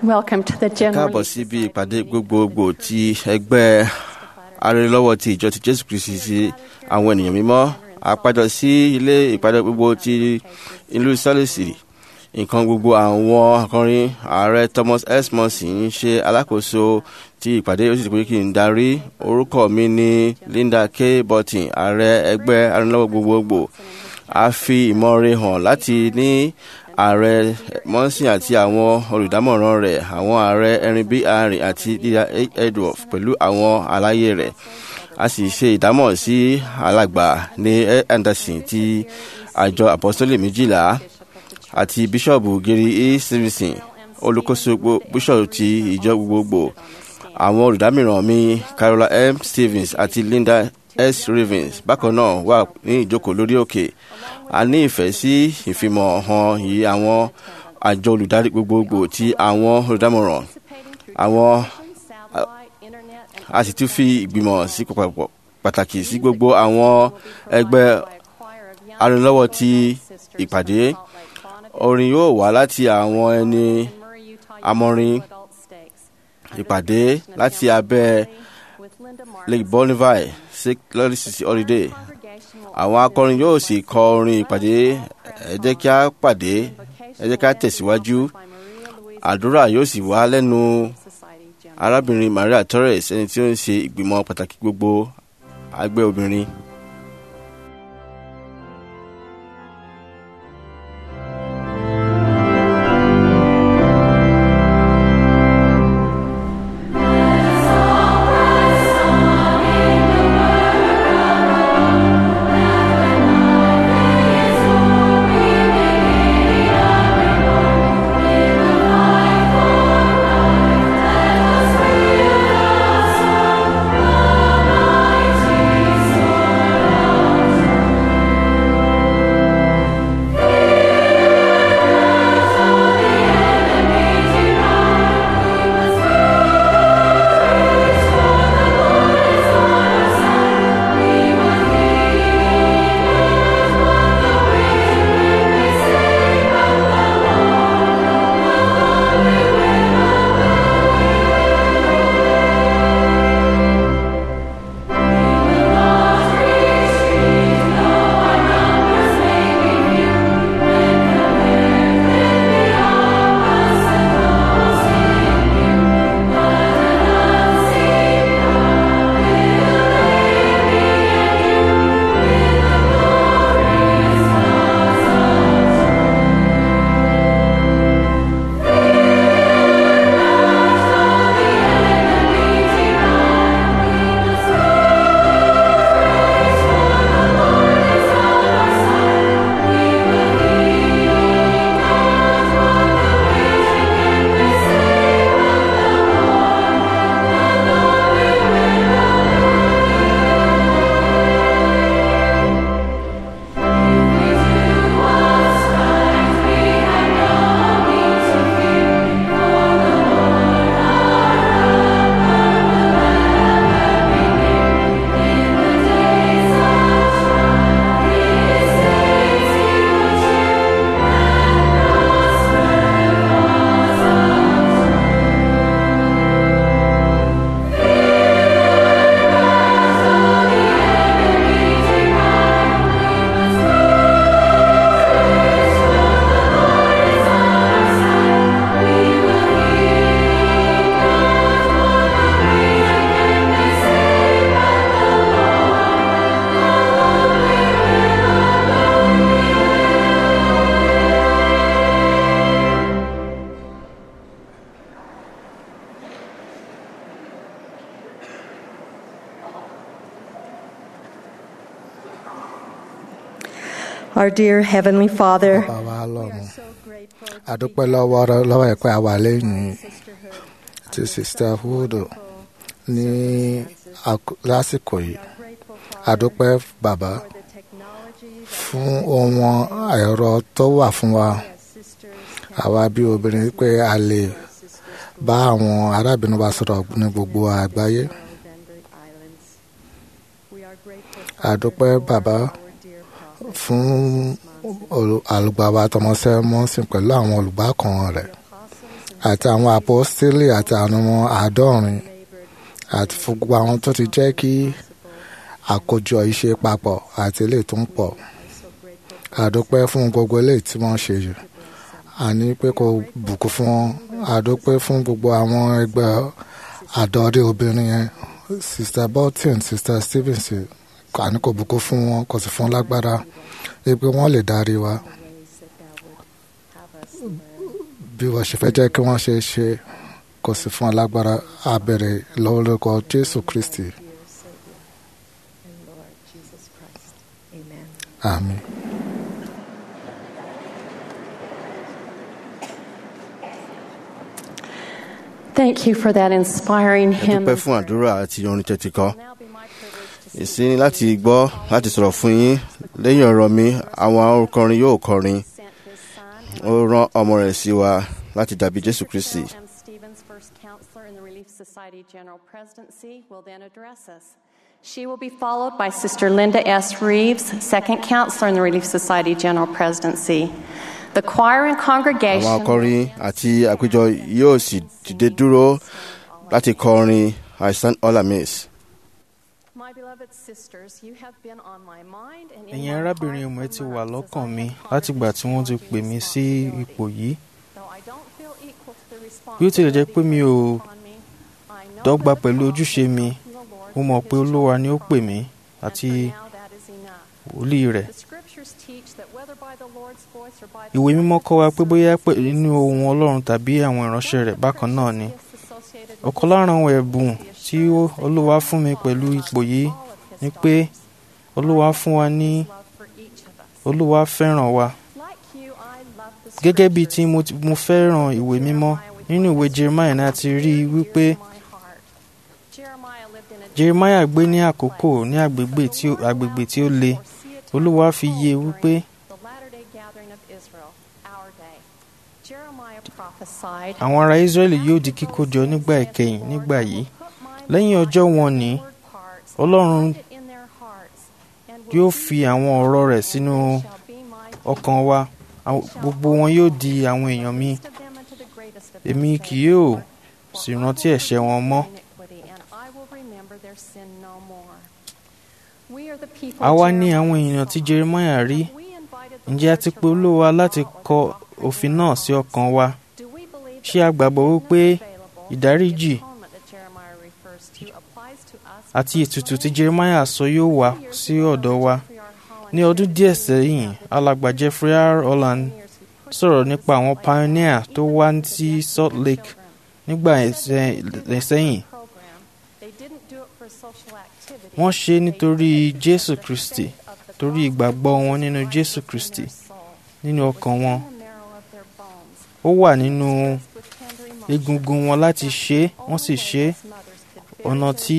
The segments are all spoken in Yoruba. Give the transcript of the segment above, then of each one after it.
Welcome to the general. káàbọ̀ síbi ìpàdé gbogbogbò ti ẹgbẹ́ arẹlọ́wọ́ ti ìjọ ti jésù kristi ti àwọn ènìyàn mímọ́ àpàjọ sí ilé ìpàdé gbogbo ti ìlú sálẹ̀sì nǹkan gbogbo àwọn akọrin ààrẹ thomas s monson ń ṣe alákòóso ti ìpàdé ó sì pé kí n darí orúkọ mi ní linda k button ààrẹ ẹgbẹ́ arẹlọ́wọ́ gbogbogbò a fi ìmọ̀re hàn láti ní ààrẹ mọ́sìn àti àwọn olùdámọ̀ràn rẹ̀ àwọn ààrẹ erin b arin àti dídá edward pẹ̀lú àwọn aláyé rẹ̀ a sì ṣe ìdámọ̀ sí alàgbà ní anderson ti àjọ apostolic méjìlá àti bíṣọ̀bù gary e stevenson olùkóso bíṣọ̀bù ti ìjọ gbogbogbò àwọn olùdámìràn mi carola m stevens àti linda s ravens bákan náà wà ní ìjókòó lórí òkè a ní ìfẹ́ sí ìfimọ̀ hàn yìí àwọn àjọ olùdarí gbogbogbò ti àwọn olùdámọ̀ràn àwọn a sì tún fi ìgbìmọ̀ sí pàtàkì sí gbogbo àwọn ẹgbẹ́ arìnlọ́wọ́ ti ìpàdé orin yóò wá láti àwọn ẹni amọ̀rin ìpàdé láti abẹ́ lake bonneville sick lọ́rí sisi holiday àwọn akọrin yóò sì kọ orin ìpàdé ẹ jẹ́ kí a pàdé ẹ jẹ́ kí a tẹ̀síwájú àdúrà yóò sì wá lẹ́nu arábìnrin maria torres ẹni tí ó ń ṣe ìgbìmọ̀ pàtàkì gbogbo àgbẹ̀ obìnrin. Our dear Heavenly Father, bàbá wa lọ́run àdúpẹ́ lọ́wọ́ rẹ- lọ́wọ́ ẹ̀ pé a wà lẹ́yìn ti sista wood ní àkó- lásìkò yìí àdúpẹ́ bàbá fún ohun ẹ̀rọ tó wà fún wa àwa bí obìnrin pé a lè bá àwọn arábìnrin wa sọ̀rọ̀ ní gbogbo àgbáyé àdúpẹ́ bàbá fún olù- àlùgbàwà tọmọsẹ́ mọ́sìn pẹ̀lú àwọn olùgbàkan rẹ̀ àti àwọn apostoli àti àwọn ọmọ àádọ́rin àti fún gbogbo àwọn tó ti jẹ́ kí àkójọ ìṣe papọ̀ àti eléyìí tó ń pọ̀ àdúpẹ́ fún gbogbo eléyìí tí wọ́n ṣe yìí àní pé kò bùkún fún wọn àdúpẹ́ fún gbogbo àwọn ẹgbẹ́ àdọ́rí obìnrin yẹn sista bolton sista stevens àní kò bùkún fún wọn kò sì fún lágbára pé wọ́n lè darí wa bí wọ́n ṣe fẹ́ jẹ́ kí wọ́n ṣe ṣe kò sì fún alágbára abẹ̀rẹ̀ lórúkọ jésù kristi àmín. Thank you for that inspiring hymn. dúpẹ́ fún àdúrà àti orin tẹ́tí kọ́ ìsín láti gbọ́ láti sọ̀rọ̀ fún yín lẹ́yìn ọ̀rọ̀ mi àwọn olùkọrin yóò kọrin ó rán ọmọ rẹ̀ sí wa láti dàbí jésù kristi. M. Stevens, first counselor in the Relief Society General Presidency, will then address us. She will be followed by Sister Linda S. Reeves, second counselor in the Relief Society General Presidency. The choir and àwọn congregation. akọrin àti àpéjọ yóò sì dìde dúró láti kọrin i stand all amiss. My beloved sisters, you have been on my mind and in ẹ̀yin my arábìnrin heart ìmọ̀ ẹ for ti wà months as lọ́kàn I mi have látìgbà tí wọ́n ti pondered pè mí sí ipò yìí Though I don't feel equal to the bí ó tilẹ̀ jẹ́ pé mi ò responsibility upon me, I know dọ́gba that the pẹ̀lú call ojúṣe mi from the Lord mo mọ̀ to pé his olúwa ni ó chosen pè call. mí And àti for now, that is enough. wòlíì rẹ̀ The scriptures teach that whether by the Lord's voice or by the ìwé mímọ́ kọ́ wa pé bóyá pé Son, nínú ohun ọlọ́run tàbí àwọn ìránṣẹ́ rẹ̀ bákan náà ni gifts associated with ọ̀kan lára àwọn ẹ̀bùn tí ó- olúwa fún mi pẹ̀lú ipò yìí all of his ni pé daughters. olúwa fún wa ní His love for each of us. olúwa fẹ́ràn wa Like you, I love the gẹ́gẹ́ bíi tí scriptures. mo ti- mo fẹ́ràn ìwé mímọ́ nínú ìwé jeremiah náà ti rí i wípé jeremiah gbé ní àkókò ní agbègbè tí ó- agbègbè tí ó le olúwa fi yé e wípé àwọn ará israẹli yóò di kíkójọ nígbà ìkẹyìn nígbà yìí lẹ́yìn ọjọ́ wọn ní ọlọ́run yóò fi àwọn ọ̀rọ̀ rẹ̀ sínú ọkàn wa Àwọn- gbogbo wọn yóò di àwọn èèyàn mi èmi kì yóò sì rántí ẹ̀ṣẹ̀ wọn mọ́ àwa ní àwọn èèyàn tí jeremiah rí ǹjẹ́ a ti pe olúwa láti kọ òfin náà sí ọkàn wa ṣé a gbàgbọ́ wípé ìdáríjì àti ètùtù tí jeremiah sọ yóò wá sí ọ̀dọ̀ wa ní ọdún díẹ̀ sẹ́yìn alàgbà jeffrey r holland sọ̀rọ̀ nípa àwọn pioneer tó wá sí salt lake nígbà ẹ̀sẹ̀- sẹ́yìn wọ́n ṣe é nítorí jésù kristi torí ìgbàgbọ́ wọn nínú jésù kristi nínú ọkàn wọn ó wà nínú egungun wọn láti ṣe é wọ́n sì ṣe é ọ̀nà tí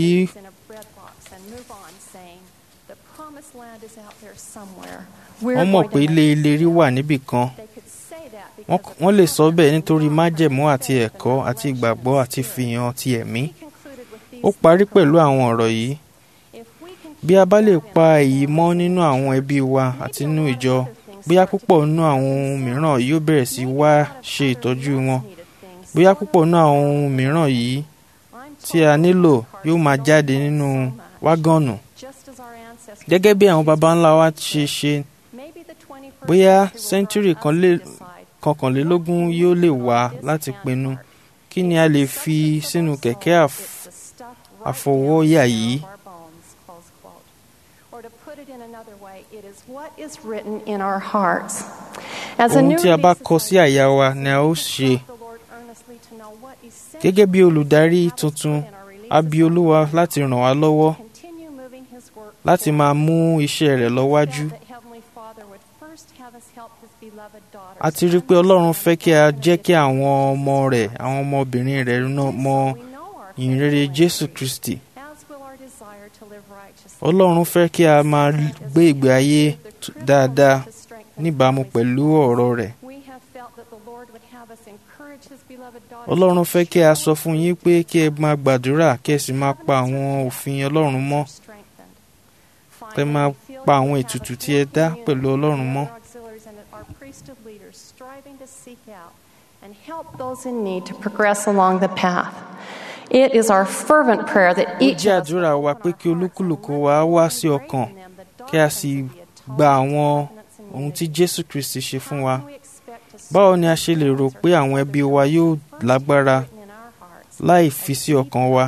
wọ́n mọ̀ pé ilé ìlérí wà níbì kan Wọ́n k- wọ́n lè sọ bẹ́ẹ̀ nítorí májẹ̀mú àti ẹ̀kọ́ àti ìgbàgbọ́ àti fìhàn ti ẹ̀mí ó parí pẹ̀lú àwọn ọ̀rọ̀ yìí bí a bá lè pa èyí mọ́ nínú àwọn ẹbí wa àti nínú ìjọ bóyá púpọ̀ nínú àwọn ohun mìíràn yóò bẹ̀rẹ̀ sí wá ṣe ìtọ́jú wọn bóyá púpọ̀ nínú àwọn ohun mìíràn yìí tí a nílò yóò máa jáde nínú wágọ̀nù gẹ́gẹ́ bí àwọn baba ńlá wa ṣe ṣe bóyá sẹ́ńtúrì kan lè kọkànlélógún yóò lè wá láti pinnu kí ni a lè fi sínú kẹ̀kẹ́ àf- àfọwọ́yà yìí ohun tí a bá kọ sí àyà wa ni a ó ṣe gẹ́gẹ́ bí olùdarí tuntun a bí olúwa láti ràn wá lọ́wọ́ láti máa mú iṣẹ́ rẹ̀ lọ́wájú a ti rí i pé ọlọ́run fẹ́ kí a jẹ́ kí àwọn ọmọ rẹ̀ àwọn ọmọbìnrin rẹ̀ náà mọ ìyìnrere jésù kristi ọlọ́run fẹ́ kí a máa gbé ìgbé ayé t- dáadáa níbàámu pẹ̀lú ọ̀rọ̀ rẹ̀ ọlọ́run fẹ́ kí a sọ fún yín pé kí ẹ máa gbàdúrà kí ẹ sì máa pa àwọn òfin ọlọ́run mọ́ kí ẹ máa pa àwọn ètùtù tí ẹ dá pẹ̀lú ọlọ́run mọ́ and help those in need to progress along the path. It is our fervent prayer that ó each jẹ́ of us àdúrà wa pé kí olúkúlùkù wa wá sí ọkàn kí a sì gba àwọn ohun tí jésù kristi ṣe fún wa báwo ni a ṣe lè rò pé àwọn ẹbí wa yóò lágbára láì fi sí ọkàn wa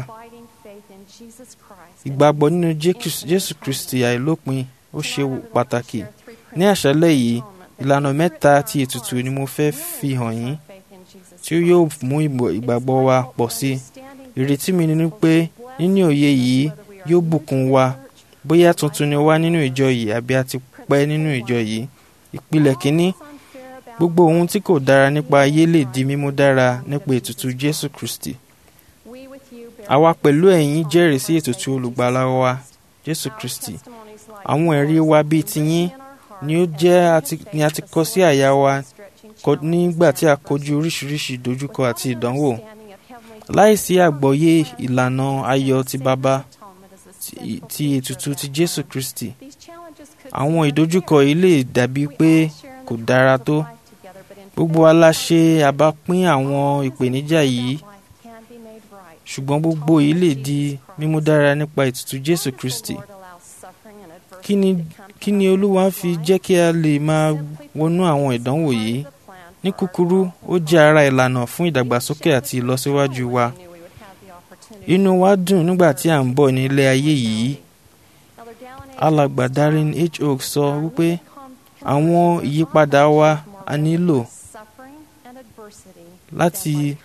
ìgbàgbọ́ nínú Jésù- jésù kristi àìlópin ó ṣe pàtàkì ní àṣálẹ́ yìí ìlànà mẹ́ta ti ètùtù ni mo fẹ́ fi hàn yín tí ó yóò mú ìgbọ̀- ìgbàgbọ́ wa pọ̀ sí i ìrètí mi ni pé níní òye yìí yóò bùkún wa bóyá tuntun ni wá nínú ìjọ yìí àbí a ti pẹ́ nínú ìjọ yìí ìpìlẹ̀ kínní gbogbo ohun tí kò dára nípa ayé lè di mímú dára nípa ètùtù jésù kristi àwa pẹ̀lú ẹ̀yin jẹ́rìí sí ètùtù olùgbàlà wa jésù kristi àwọn ẹ̀rí wa bíi tiyín ni ó jẹ́ àti- ni a ti kọ sí àyà wa kọ- nígbà tí a kojú oríṣiríṣi ìdojúkọ àti ìdánwò láìsí àgbọ́yé ìlànà ayọ̀ ti bàbá ti- ti ètùtù ti jésù kristi àwọn ìdojúkọ yìí lè dàbí pé kò dára tó gbogbo wa la ṣe àbápín àwọn ìpèníjà yìí ṣùgbọ́n gbogbo yìí lè di mímú dára nípa ètùtù jésù kristi kí ni kí ni olúwa fi jẹ́ kí a lè máa wọnú àwọn ìdánwò yìí ní kúkúrú ó jẹ́ ara ìlànà fún ìdàgbàsókè àti ìlọsíwájú wa inú wa dùn nígbà tí à ń bọ̀ ní ilé ayé yìí alàgbà Darren H. Oak sọ wípé àwọn ìyípadà wa a nílò láti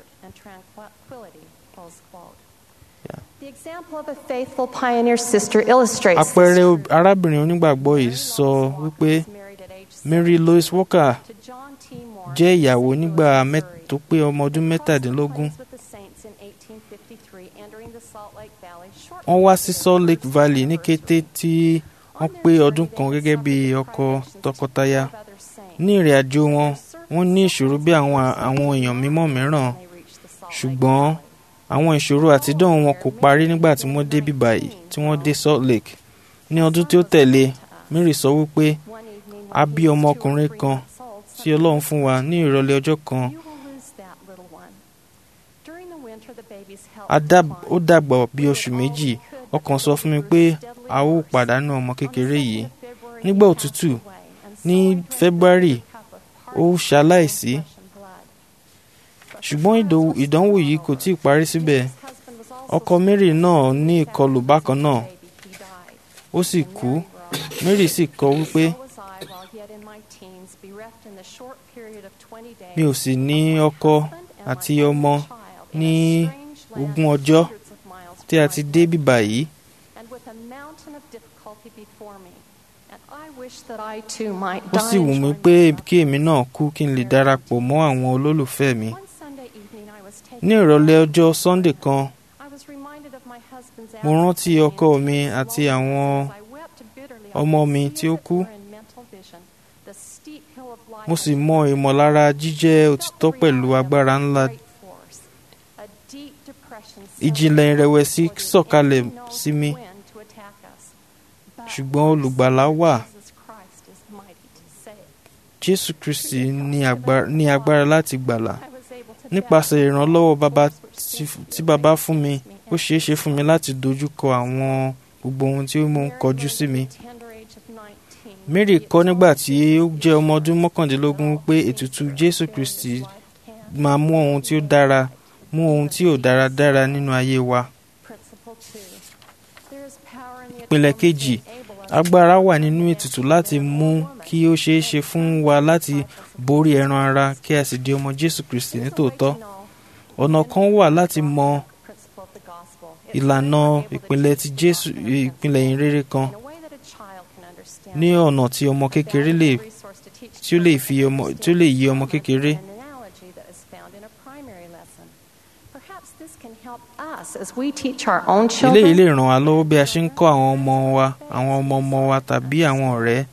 The example of a faithful pioneer sister illustrates this. àpẹẹrẹ ob- arábìnrin onígbàgbọ́ yìí sọ wípé Mary Louise Walker To John T. Moore, jẹ́ ìyàwó nígbà Missouri. mẹ́- tó pé ọmọ ọdún mẹ́tàdínlógún With the saints in 1853, entering the Salt Lake Valley shortly wọ́n wá sí Salt Lake Valley ní kété tí wọ́n pé ọdún kan gẹ́gẹ́ bí ọkọ tọkọtaya ní ìrìn àjò wọn wọ́n ní ìṣòro bí àwọn àwọn èèyàn mímọ́ mìíràn ṣùgbọ́n àwọn ìṣòro àtidán wọn kò parí nígbà tí wọ́n dé bíbá yìí tí wọ́n dé Salt Lake ní ọdún tí ó tẹ̀lé Mary sọ wípé a bí ọmọkùnrin kan tí Ọlọ́run fún wa ní ìrọ̀lẹ́ ọjọ́ kan You will lose that little one. During the winter, the baby's health a dá- ó declined. dàgbà bí oṣù méjì ọkàn sọ fún mi pé a ó pàdánù ọmọ kékeré yìí nígbà òtútù ní February ó ṣaláìsí ṣùgbọ́n ìdò- ìdánwò yìí kò tíì parí síbẹ̀ ọkọ Mary náà ní ìkọlù bákan náà ó sì kú Mary sì kọ wípé mi ò sì ní ọkọ àti ọmọ ní ogún ọjọ́ tí a ti dé bíbá yìí And with a mountain of difficulty before me, and I wish that I too might ó die sì wù and mí join pé my kí èmi náà kú kí n lè darapọ̀ mọ́ àwọn olólùfẹ́ mi One Sunday evening I was taking ní ìrọ̀lẹ́ ọjọ́ Sunday kan I was reminded of my husband's mo rántí absence ọkọ and mi his àti loneliness àwọn as I wept bitterly. I ọmọ could mi see tí ó as it kú. were in mental vision the steep hill of life mo sì ahead. mọ ìmọ̀lára jíjẹ́ òtítọ́ pẹ̀lú agbára ńlá Great force. A deep depression ìjìnlẹ̀ settled ìrẹ̀wẹ̀sí before the sọ̀kalẹ̀ enemy knows sí mi when to attack us. But ṣùgbọ́n olùgbàlà wà Jesus Christ is mighty to save. Jésù Kristi ní agbára ní agbára láti gbàlà I was able to nípasẹ̀ ìrànlọ́wọ́ bàbá tí- tí bàbá fún mi ó ṣeé ṣe fún mi láti dojú kọ àwọn gbogbo ohun tí ó mú ń kọjú sí mi Mary kọ́ nígbà tí ó jẹ́ ọmọ ọdún mọ́kàndínlógún pé ètùtù Jésù Kristi máa mú ohun tí ó dára mú ohun tí ò dára dára nínú ayé wa ìpìlẹ̀ kejì agbára wà nínú ètùtù láti mú kí ó ṣeé ṣe fún wa láti borí ẹran ara kí a sì di ọmọ Jésù Kristi nítòótọ́ ọ̀nà kan wà láti mọ ìlànà ìpìlẹ̀ ti Jésù ìpìlẹ̀ ìrere kan ní ọ̀nà tí ọmọ kékeré lè tí ó lè fi ọmọ tí ó lè yé ọmọ kékeré eléyìí lè ràn wá lọ́wọ́ bí a ṣe ń kọ́ àwọn ọmọ wa àwọn ọmọ ọmọ wa tàbí àwọn ọ̀rẹ́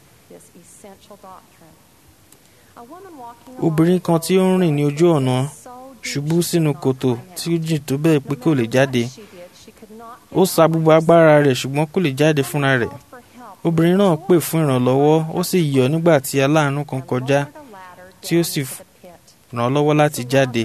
obìnrin kan tí ó ń rìn ní ojú ọ̀nà ṣubú sínú kòtò tí ó jìn tó bẹ́ẹ̀ pé kò lè jáde ó sa gbogbo agbára rẹ̀ ṣùgbọ́n kò lè jáde fúnra rẹ̀ obìnrin náà pè fún ìrànlọ́wọ́ ó sì yọ̀ nígbà tí aláàánú kan kọjá tí ó sì ràn án lọ́wọ́ láti jáde.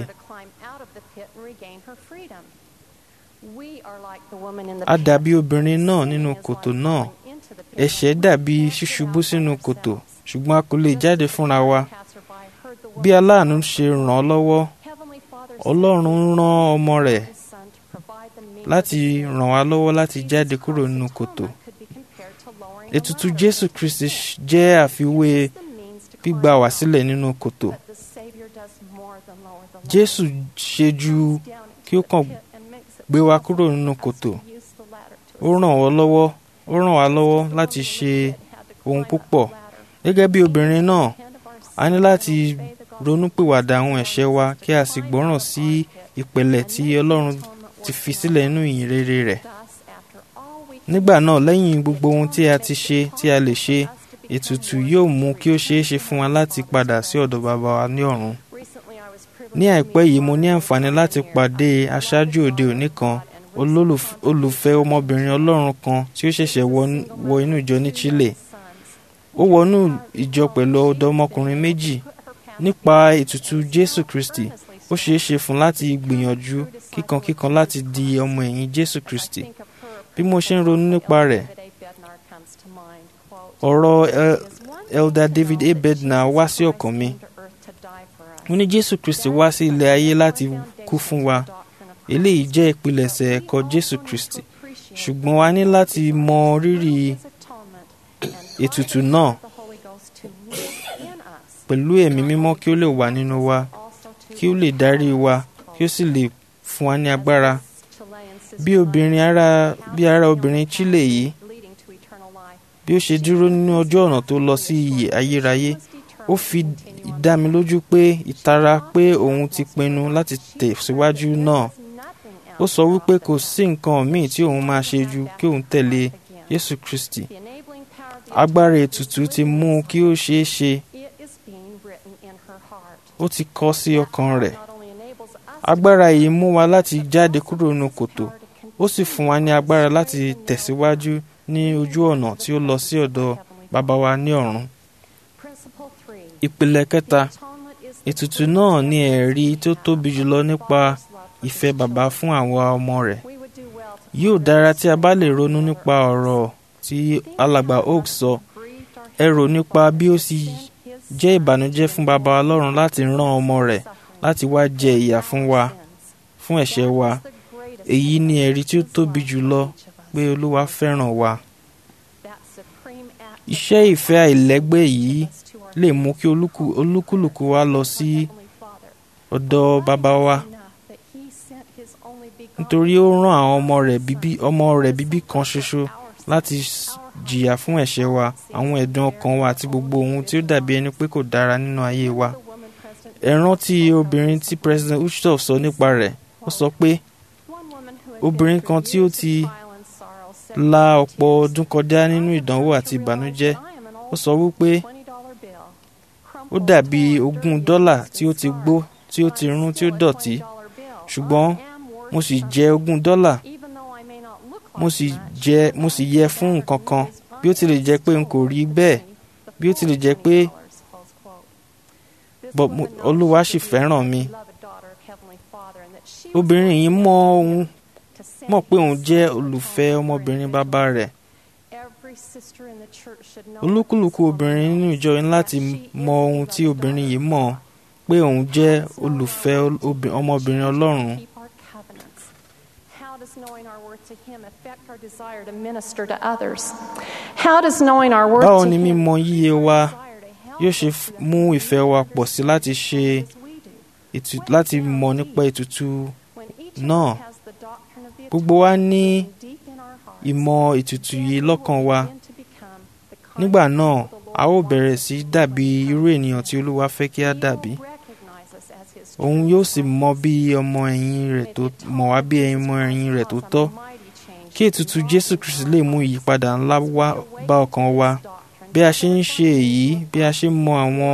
a dàbí obìnrin náà nínú kòtò náà ẹ̀ṣẹ̀ dàbí ṣíṣubú sínú kòtò ṣùgbọ́n a kò lè jáde fúnra wa bí aláàánú ṣe ràn án lọ́wọ́ ọlọ́run rán ọmọ rẹ̀ láti ràn wá lọ́wọ́ láti jáde kúrò nínú kòtò ètùtù jésù kristi jẹ́ àfiwé gbígbà wá sílẹ̀ nínú kòtò jésù ṣe ju kí ó kàn gbé wa kúrò nínú kòtò ó ràn wá lọ́wọ́ ó ràn wá lọ́wọ́ láti ṣe ohun púpọ̀ gẹ́gẹ́ bí obìnrin náà a ní láti ronúpìwàdà àwọn ẹ̀ṣẹ̀ wa kí a sì gbọ́ràn sí ìpẹ̀lẹ̀ tí ọlọ́run ti fi sílẹ̀ nínú ìyìn rere rẹ̀ nígbà náà lẹ́yìn gbogbo ohun tí a ti ṣe tí a lè ṣe ètùtù yóò mú kí ó ṣeé ṣe fún wa láti padà sí ọ̀dọ̀ bàbá wa ní ọ̀run ní àìpẹ́ yìí mo ní àǹfààní láti pàdé aṣáájú òde òní kan olùfẹ́ ọmọbìnrin ọlọ́run kan tí ó ṣẹ̀ṣẹ̀ wọ inú ìjọ ní Chile ó wọnú ìjọ pẹ̀lú ọ̀dọ́mọkùnrin méjì nípa ètùtù Jésù Kristi ó ṣeé ṣe fún láti gbìyànjú kíkankíkan láti di ọmọ ẹ̀yìn Jésù Kristi bí mo ṣe ń ronú nípa rẹ̀ ọ̀rọ̀ Elder David A. Bednar wá sí ọkàn mi mo ní Jésù Kristi wá sí ilẹ̀ ayé láti kú fún wa eléyìí jẹ́ ìpilẹ̀ṣẹ̀ ẹ̀kọ́ Jésù Kristi ṣùgbọ́n a ní láti mọ rírì ètùtù náà pẹ̀lú ẹ̀mí mímọ́ kí ó lè wà nínú wa kí ó lè darí wa kí ó sì lè fún wa ní agbára bí obìnrin ara bí ara obìnrin Chile yìí bí ó ṣe dúró nínú ọjọ́ ọ̀nà tó lọ sí iyè ayérayé ó fi dá mi lójú pé ìtara pé òun ti pinnu láti tẹ̀síwájú náà ó sọ wípé kò sí nǹkan míì tí òun máa ṣe ju kí òun tẹ̀lé Jésù Kristi agbára ètùtù ti mú kí ó ṣeé ṣe ó ti kọ sí ọkàn rẹ̀ agbára yìí mú wa láti jáde kúrò nínú kòtò ó sì fún wa ní agbára láti tẹ̀síwájú ní ojú ọ̀nà tí ó lọ sí ọ̀dọ̀ bàbá wa ní ọ̀run ìpìlẹ̀ kẹta ètùtù náà ní ẹ̀rí tó tóbi jùlọ nípa ìfẹ́ bàbá fún àwọn ọmọ rẹ̀ yóò dára tí a bá lè ronú nípa ọ̀rọ̀ tí alàgbà oak sọ ẹ rò nípa bí ó sì jẹ́ ìbànújẹ́ fún bàbá ọlọ́run láti rán ọmọ rẹ̀ láti wá jẹ ìyà fún wa fún ẹ̀ṣẹ̀ wa èyí ni ẹ̀rí tí ó tóbi jùlọ pé olúwa fẹ́ràn wa iṣẹ́ ìfẹ́ àìlẹ́gbẹ́ yìí lè mú kí olúkúlùkù wa lọ sí ọ̀dọ̀ bàbá wa nítorí ó rán àwọn ọmọ rẹ̀ bíbí ọmọ rẹ̀ bíbí kan ṣoṣo láti jìyà fún ẹ̀ṣẹ̀ wa àwọn ẹ̀dùn ọkàn wa àti gbogbo ohun tí ó dàbí ẹni pé kò dára nínú ayé wa ẹ rántí obìnrin tí president Uchtof sọ nípa rẹ̀ ó sọ pé obìnrin kan tí ó ti la ọ̀pọ̀ ọdún kọjá nínú ìdánwò àti ìbànújẹ́ ó sọ wípé ó dàbí ogún dọ́là tí ó ti gbó tí ó ti rún tí ó dọ̀tí ṣùgbọ́n mo sì jẹ ogún dọ́là mo sì jẹ mo sì yẹ fún nǹkan kan bí ó tilẹ̀ jẹ́ pé n kò rí bẹ́ẹ̀ bí ó tilẹ̀ jẹ́ pé olúwa sì fẹ́ràn mi obìnrin yìí mọ ohun mọ̀ pé òun jẹ́ olùfẹ́ ọmọbìnrin bàbá rẹ̀ olúkúlùkù obìnrin nínú ìjọ ní láti mọ ohun tí obìnrin yìí mọ̀ pé òun jẹ́ olùfẹ́ ọmọbìnrin ọlọ́run. báwo ni mímọ̀ yíyẹ wa yóò ṣe mú ìfẹ́ wa pọ̀ sí láti ṣe láti mọ̀ nípa ètùtù náà gbogbo wa ní ìmọ̀ ètùtù yìí lọ́kàn wa nígbà náà a ó bẹ̀rẹ̀ sí dàbí irú ènìyàn tí olúwa fẹ́ kí a dàbí òun yóò sì mọ bí ọmọ ẹ̀yìn rẹ̀ tó mọ̀ wá bí ọmọ ẹ̀yìn rẹ̀ tó tọ́ kí ètùtù jésù kristi lè mú ìyípadà ńlá wá bá ọkàn wa bí a ṣe ń ṣe èyí bí a ṣe ń mọ àwọn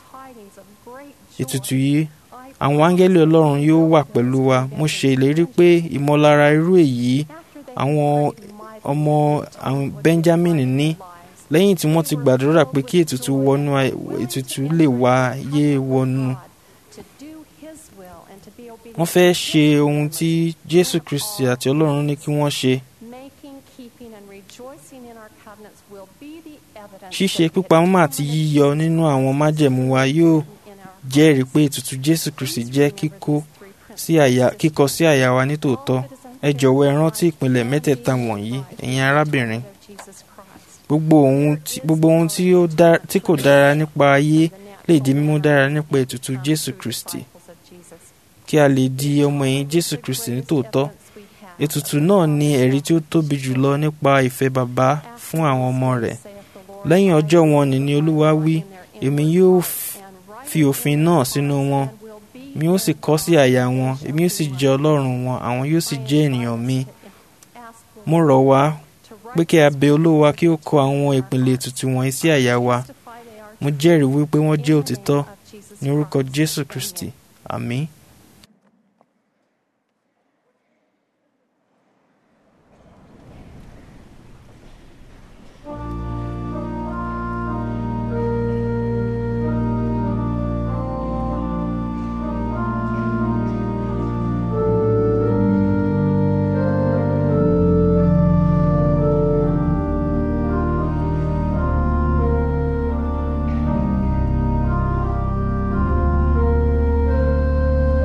ètùtù yìí àwọn áńgẹ́lì ọlọ́run yóò wà pẹ̀lú wa mo ṣe ìlérí pé ìmọ̀lára irú èyí àwọn ọmọ benjamin ní lẹ́yìn tí wọ́n ti gbàdúrà pé kí ètùtù wọnú ètùtù lè wáyé wọnú wọ́n fẹ́ ṣe ohun tí jésù kristi àti ọlọ́run ní kí wọ́n ṣe Making, keeping, and rejoicing in our covenants will be the evidence ṣíṣe that pípamọ́ àti yíyọ nínú àwọn májẹ̀mú wa yóò in our jẹ́rìí pé ètùtù jésù kristi jẹ́ kíkó sí àyà kíkọ sí àyà wa nítòótọ́ ẹ jọ̀wọ́ ẹ rántí ìpìlẹ̀ mẹ́tẹ̀ẹ̀ta wọ̀nyí ẹ̀yin arábìnrin of Jesus Christ. gbogbo ohun tí gbogbo ohun tí ó dá- tí kò dára nípa ayé lè di mímú dára nípa ètùtù jésù kristi Disciples of Jesus. kí a lè di ọmọ ẹ̀yìn jésù kristi nítòótọ́ Evidence we have. ètùtù náà ni ẹ̀rí tí ó tóbi jùlọ nípa ìfẹ́ bàbá fún àwọn ọmọ rẹ̀ Saith the Lord, lẹ́yìn ọjọ́ wọn ni ni olúwa wí èmi yóò f- and right fi òfin náà sínú wọn and will be mi ó sì kọ sí àyà wọn èmi ó sì jẹ́ ọlọ́run wọn àwọn yóò sì jẹ́ ènìyàn mi ask the mo rọ̀ wá to pé kí a bẹ olúwa kí ó kọ àwọn ìpìlẹ̀ ètùtù wọ̀nyí sí àyà wa testify they are mo jẹ́rìí wípé wọ́n jẹ́ in the òtítọ́ name of Jesus ní orúkọ Christ. jésù Amen. kristi àmín. Thank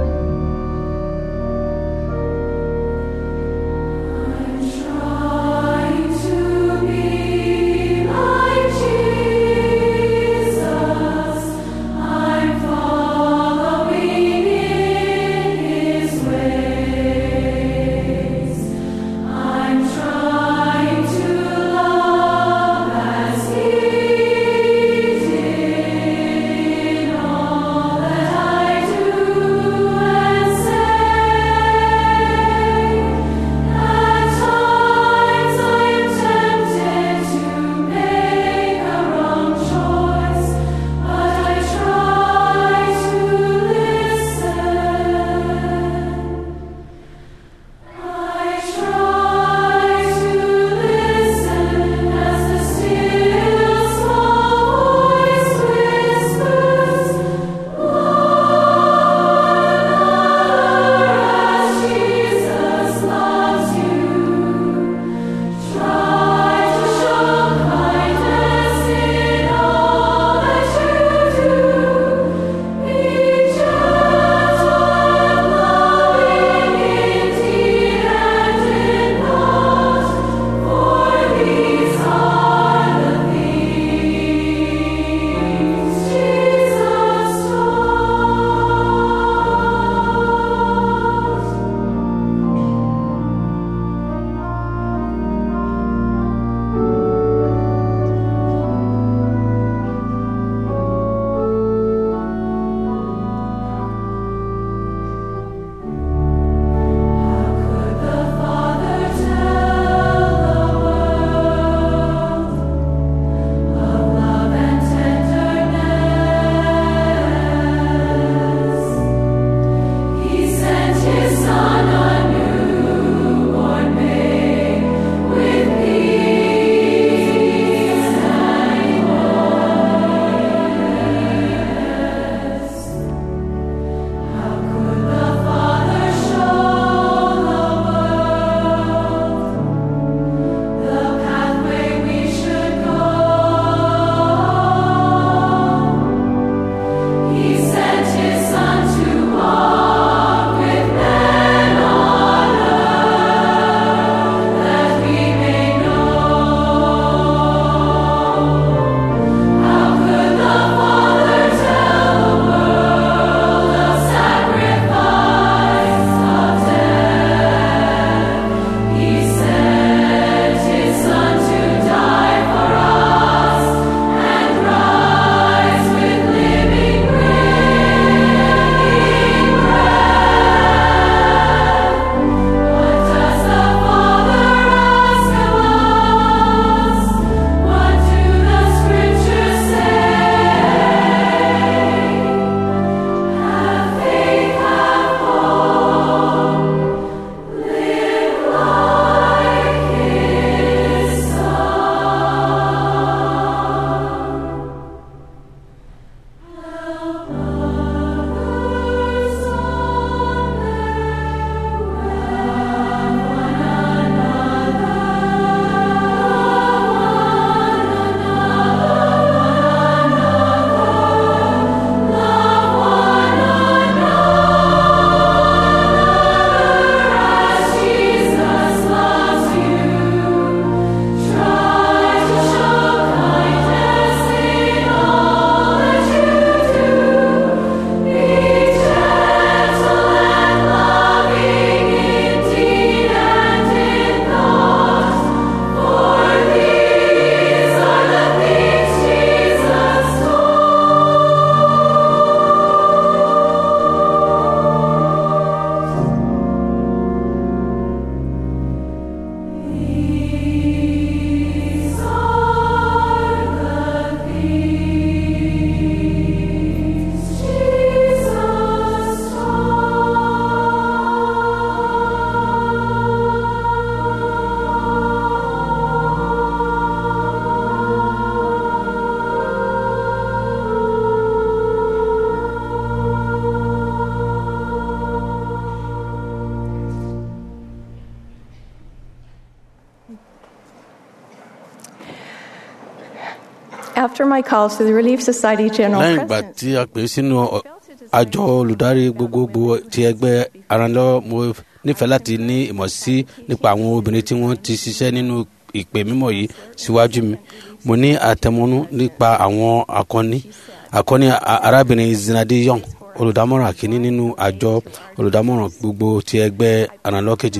After my call to the Relief Society General lẹ́yìn ìgbà President, tí a pè é sínú ọ- àjọ olùdarí gbogbogbò ti ẹgbẹ́ aranlọ́wọ́ mo nífẹ̀ẹ́ láti ní ìmọ̀ sí nípa àwọn obìnrin tí wọ́n ti ṣiṣẹ́ nínú ìpè mímọ́ yìí síwájú mi mo ní àtẹmọ́nú nípa àwọn akọni akọni a- arábìnrin zinadi young olùdámọ̀ràn kìíní nínú àjọ olùdámọ̀ràn gbogbo ti ẹgbẹ́ aranlọ́wọ́ kejì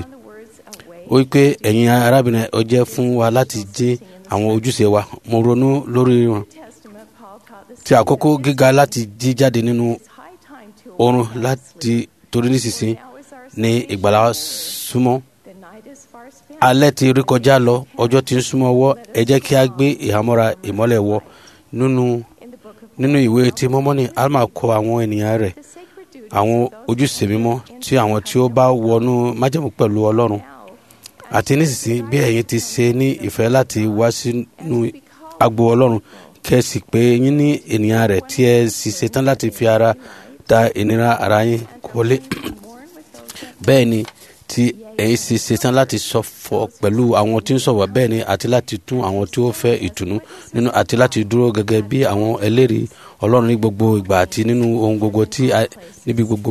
ó wí pé ẹ̀yin arábìnrin ó jẹ́ fún wa láti jẹ́ àwọn ojúṣe wa mo ronú lórí wọn Testament, Paul taught this ti àkókò gíga láti jí jáde nínú high time to oorun láti torí nísinsìnyí now is our ní ìgbàlá súnmọ́ the night is far spent. alẹ́ ti rí kọjá lọ ọjọ́ ti ń súnmọ́ ọwọ́ ẹ jẹ́ kí a gbé ìhámọ́ra ìmọ́lẹ̀ wọ nínú In the book of nínú ìwé tí mọ́mọ́nì alma kọ àwọn ènìyàn rẹ̀ the sacred duties àwọn of those ojúṣe mímọ́ tí àwọn tí ó bá wọnú májẹ̀mú pẹ̀lú ọlọ́run now àti nísinsìnyí bí ẹ̀yin ti ṣe ní ìfẹ́ láti wá sínú agbo ọlọ́run kẹ́sì pé yín ní ènìyàn rẹ̀ tí ẹ sì ṣetán láti fi ara da ìnira ara yín wọlé mourn with those that bẹ́ẹ̀ ni tí ẹ̀yin sì ṣetán láti ṣọ̀fọ̀ pẹ̀lú àwọn tí ń ṣọ̀wọ̀ bẹ́ẹ̀ ni àti láti tún àwọn tí ó fẹ́ ìtùnú nínú àti láti dúró gẹ́gẹ́ bí àwọn ẹlẹ́rìí ọlọ́run ní gbogbo ìgbà àti nínú ohun gbogbo tí a níbi gbogbo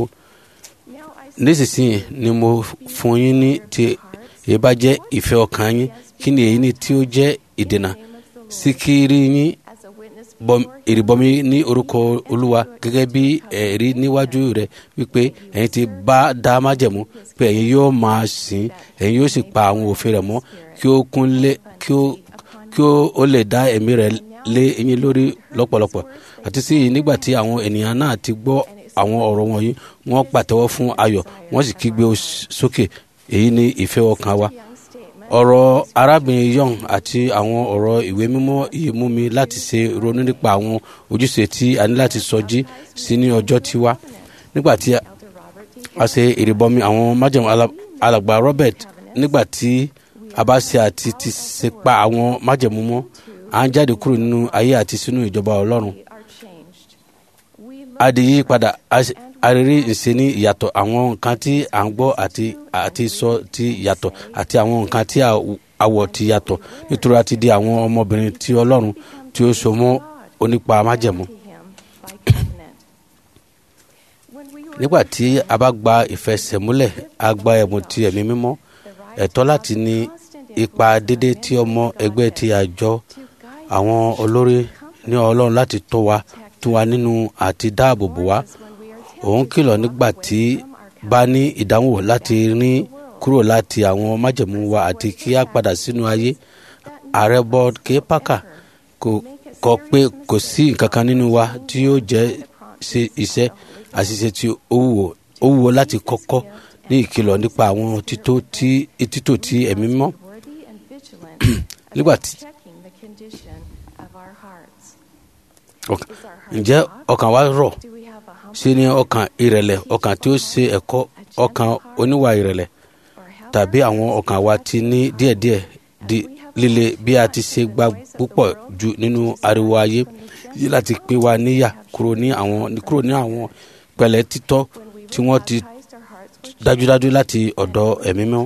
now I nísinsìnyí ni mo fún yín ní ti èyí bá jẹ́ ìfẹ́ ọkàn yín kí ni èyí ni tí ó jẹ́ ìdènà sí kiri yín as a witness bọm- ìrìbọmi ní orúkọ olúwa gẹ́gẹ́ bí ẹ̀rí níwájú rẹ̀ wípé ẹ̀yin ti bá dá májẹ̀mú pé ẹ̀yin yóò máa sìn ẹ̀yin yóò sì pa àwọn òfin rẹ̀ mọ́ kí ó kún lé kí ó kí ó ó lè dá ẹ̀mí rẹ̀ lé ẹ̀yin lórí lọ́pọ̀lọpọ̀ àti sí i nígbà tí àwọn ènìyàn náà ti gbọ́ àwọn ọ̀rọ̀ wọ̀nyí wọ́n pàtẹ́wọ́ fún ayọ̀ wọ́n sì kígbe os- sókè èyí ni ìfẹ́ ọkàn wa young statement ọ̀rọ̀ arábìnrin young àti àwọn ọ̀rọ̀ ìwé mímọ́ yìí mú mi láti ṣe ronú nípa àwọn ojúṣe tí a ní láti sọjí sí ní ọjọ́ tí wá nígbà tí a- Elder Robert D. a ṣe ìrìbọmi àwọn májèmú ala- alàgbà robert nígbà tí a bá ṣe àti ti ṣe pa àwọn májèmú mọ́ à ń jáde kúrò nínú ayé àti sínú ìjọba ọlọ́run We are changed. We a di yí padà a ṣe- a rí ìṣe ní ìyàtọ̀ àwọn nǹkan tí à ń gbọ́ àti àti sọ ti yàtọ̀ àti àwọn nǹkan tí a- àwọ̀ ti yàtọ̀ nítorí a ti di àwọn ọmọbìnrin tí ọlọ́run tí ó so mọ́ onípa májẹ̀mú. to him by covenant. When we were nígbà tí a bá gba ìfẹsẹ̀múlẹ̀ a gba ẹ̀bùn ti ẹ̀mí mímọ́ ẹ̀tọ́ láti ní ipa dédé tí ọmọ ẹgbẹ́ ti àjọ to guide àwọn olórí ní ọlọ́run láti tó wa tó wa nínú àti dáàbò bò wá us when we are òun kìlọ̀ nígbà tí bá ní ìdánwò láti rí kúrò láti àwọn májẹ̀mú wa àti kí a padà sínú ayé ààrẹ board k parker kò kọ pé kò sí nǹkan kan nínú wa tí yóò jẹ́ ṣe iṣẹ́ àṣìṣe tí ó wúwo ó wúwo láti kọ́kọ́ ní ìkìlọ̀ nípa àwọn títò tí títò tí ẹ̀mí mọ́ worthy and vigilant nígbà about tí checking the condition of our hearts. ọkàn- ǹjẹ́ ọkàn wa rọ̀ Do we have a humble ṣe ni ọkàn ìrẹ̀lẹ̀ ọkàn tí ó ṣe ẹ̀kọ́ ọkàn oníwà ìrẹ̀lẹ̀ or have tàbí àwọn ọkàn wa ti ní díẹ̀díẹ̀ di líle bí a ti ṣe gba púpọ̀ jù nínú ariwo ayé yìí láti pín wa níyà kúrò ní àwọn kúrò ní àwọn pẹ̀lẹ́ títọ́ tí wọ́n ti baptized our hearts with dájúdájú láti ọ̀dọ̀ ẹ̀mí mọ́ God?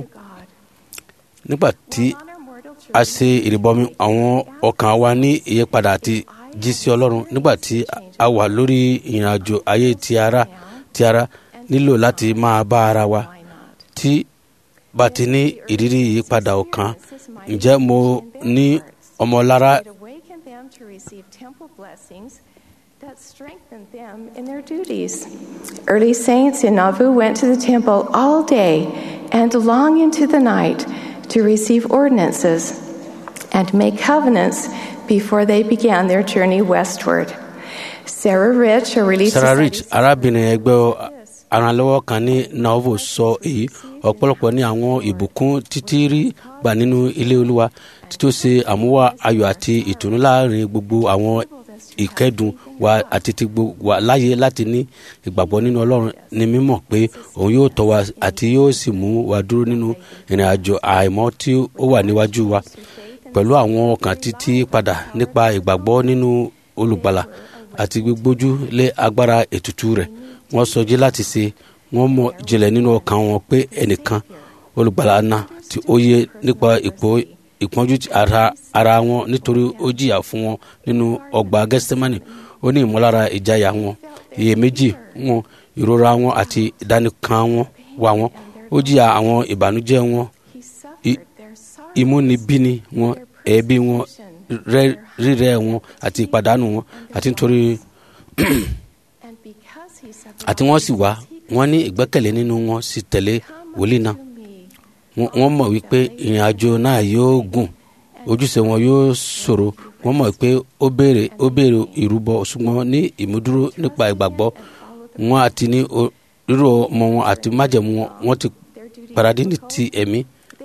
nígbà tí On our mortal a journey, ṣe ìrìbọmi àwọn ọkàn wa ní ìyípadà àti jí sí ọlọ́run nígbà tí a wà lórí ìrìnàjò ayé ti ara ti ara nílò láti máa bá ara wa why not? tí bá ti ní ìrírí ìyípadà ọkàn ǹjẹ́ mo ní ọmọlára It awakened them to receive temple blessings that strengthened them in their duties. Early saints in Nauvoo went to the temple all day and long into the night to receive ordinances and make covenants before they began their journey westward. Sarah Rich, a Relief sarah Society rich arábìnrin ẹgbẹ́ aranlọ́wọ́ kan ní nauvoo sọ èyí ọ̀pọ̀lọpọ̀ ní àwọn ìbùkún títí rí gbà nínú ilé olúwa títí ó ṣe àmúwá ayọ̀ àti ìtùnú láàrin gbogbo àwọn ìkẹ́dùn wa àti ti gbogbo wa láyé láti ní ìgbàgbọ́ nínú ọlọ́run ní mímọ̀ pé òun yóò tọ́ wa àti yóò sì mú wa dúró nínú ìrìn àjò àìmọ́ tí ó wà níwájú wa pẹ̀lú àwọn ọkàn títí padà nípa ìgbàgbọ́ nínú olùgbàlà àti gbígbójú lé agbára ètùtù rẹ̀ wọ́n sọjí láti ṣe wọ́n mọ̀ jinlẹ̀ nínú ọkàn wọn pé ẹnìkan olùgbàlà náà tí ó yẹ nípa ipò ìpọ́njú ara ara wọn nítorí ó jìyà fún wọn nínú ọgbà gẹ́sítímánì ó ní ìmọ̀lára ìjayà wọn iyèméjì wọn ìrora wọn àti ìdánìkan wọn wà wọn ó jìyà àwọn ìbànújẹ́ wọn ìmúnibíni wọn ẹ̀ẹ́bí wọn rírẹ́ wọn àti ìpàdánù wọn àti nítorí àti wọ́n sì wá wọ́n ní ìgbẹ́kẹ̀lé nínú wọn sì tẹ̀lé wòlíì náà wọ́n mọ̀ wípé ìrìn àjò náà yóò gùn ojúṣe wọn yóò ṣòro wọ́n mọ̀ pé ó béèrè ó béèrè ìrúbọ ṣùgbọ́n ní ìmúdúró nípa ìgbàgbọ́ wọn àti ní rírò ọmọ wọn àti májẹ̀mú wọn wọ́n ti paradí ní ti ẹ̀mí.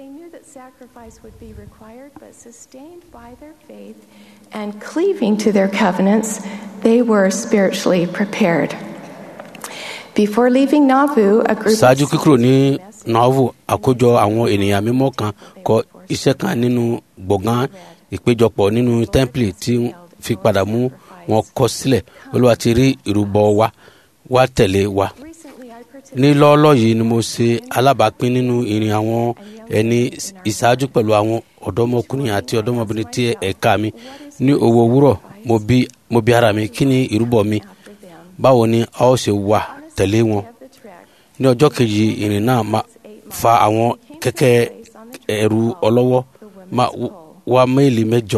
And cleaving to their covenants, they were spiritually prepared. Before leaving Nauvoo, a group ṣáájú kíkúrò ní nauvoo àkójọ àwọn ènìyàn mímọ́ kan kọ iṣẹ́ kan nínú gbọ̀ngàn ìpéjọpọ̀ nínú tẹ́ḿpìlì tí fi padà mú wọn kọ sílẹ̀ olúwa ti rí ìrúbọ wa wá tẹ̀lé wa. ní lọ́ọ́lọ́ yìí ni mo ṣe alábàápín nínú ìrìn àwọn ẹni ìṣáájú pẹ̀lú àwọn ọ̀dọ́mọkùnrin àti ọ̀dọ́mọbìnrin tí ẹ̀ka mi ní owó òwúrọ̀ mo bi ara mi kí ni ìrúbọ mi báwo ni a ó ṣe wà tẹ̀lé wọn. ní ọjọ́ kejì ìrìn náà máa fa àwọn kẹ̀kẹ́ ẹ̀rù ọlọ́wọ́ máa wá méèlì mẹ́jọ.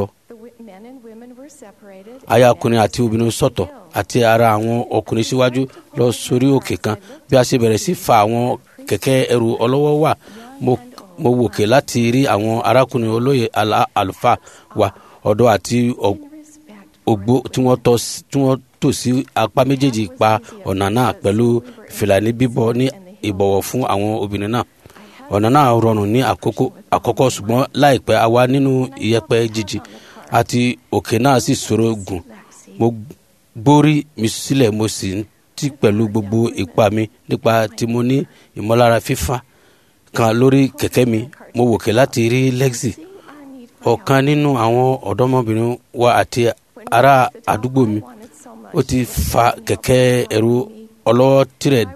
aya ọkùnrin àti obìnrin sọ̀tọ̀ àti ara àwọn ọkùnrin síwájú lọ sórí òkè kan bí a ṣe bẹ̀rẹ̀ sí fa àwọn kẹ̀kẹ́ ẹ̀rù ọlọ́wọ́ wà mo wòkè láti rí àwọn arákùnrin olóyè àlùfáà wa ọ̀dọ́ àti ògbó tí wọ́n tò sí apá méjèèjì pa ọ̀nà náà pẹ̀lú fìlàní bíbọ̀ ní ìbọ̀wọ̀ fún àwọn obìnrin náà ọ̀nà náà rọrùn ní àkọ́kọ́ ṣùgbọ́n láìpẹ́ a wà nínú ìyẹ̀pẹ̀ jíjì àti òkè náà sì ṣòro gùn mo gbórí mi sílẹ̀ mo sì ń tì pẹ̀lú gbogbo ipá mi nípa tí mo ní ìmọ̀lára fífa kan lórí kẹ̀kẹ́ mi mo wòkè láti rí lexi ọ̀kan nínú àwọn ọ̀dọ́mọbìnrin wa àti ará àdúgbò mi ó ti fa kẹ̀kẹ́ ẹ̀rù ọlọ́wọ́ tirẹ̀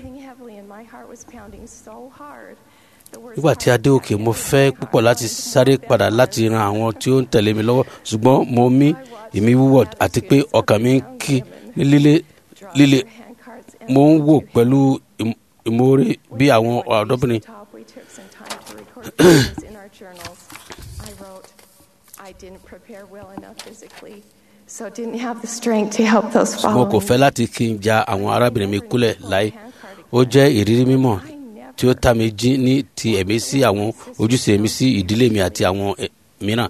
nígbà tí a dé òkè mo fẹ́ púpọ̀ láti sáré padà láti ran àwọn tí ó ń tẹ̀lé mi lọ́wọ́ ṣùgbọ́n mo mí ìmí wúwọ̀ àti pé ọkàn mi ń kí ní líle líle mo ń wò pẹ̀lú ìmoore bí àwọn ọ̀dọ́bìnrin. So didn't have the strength to help those mo kò fẹ́ láti kí n ja àwọn arábìnrin mi kúlẹ̀ láì ó jẹ́ ìrírí mímọ́ tí ó ta mi jí ní ti ẹ̀mí sí àwọn ojúṣe mi sí ìdílé mi àti àwọn mìíràn.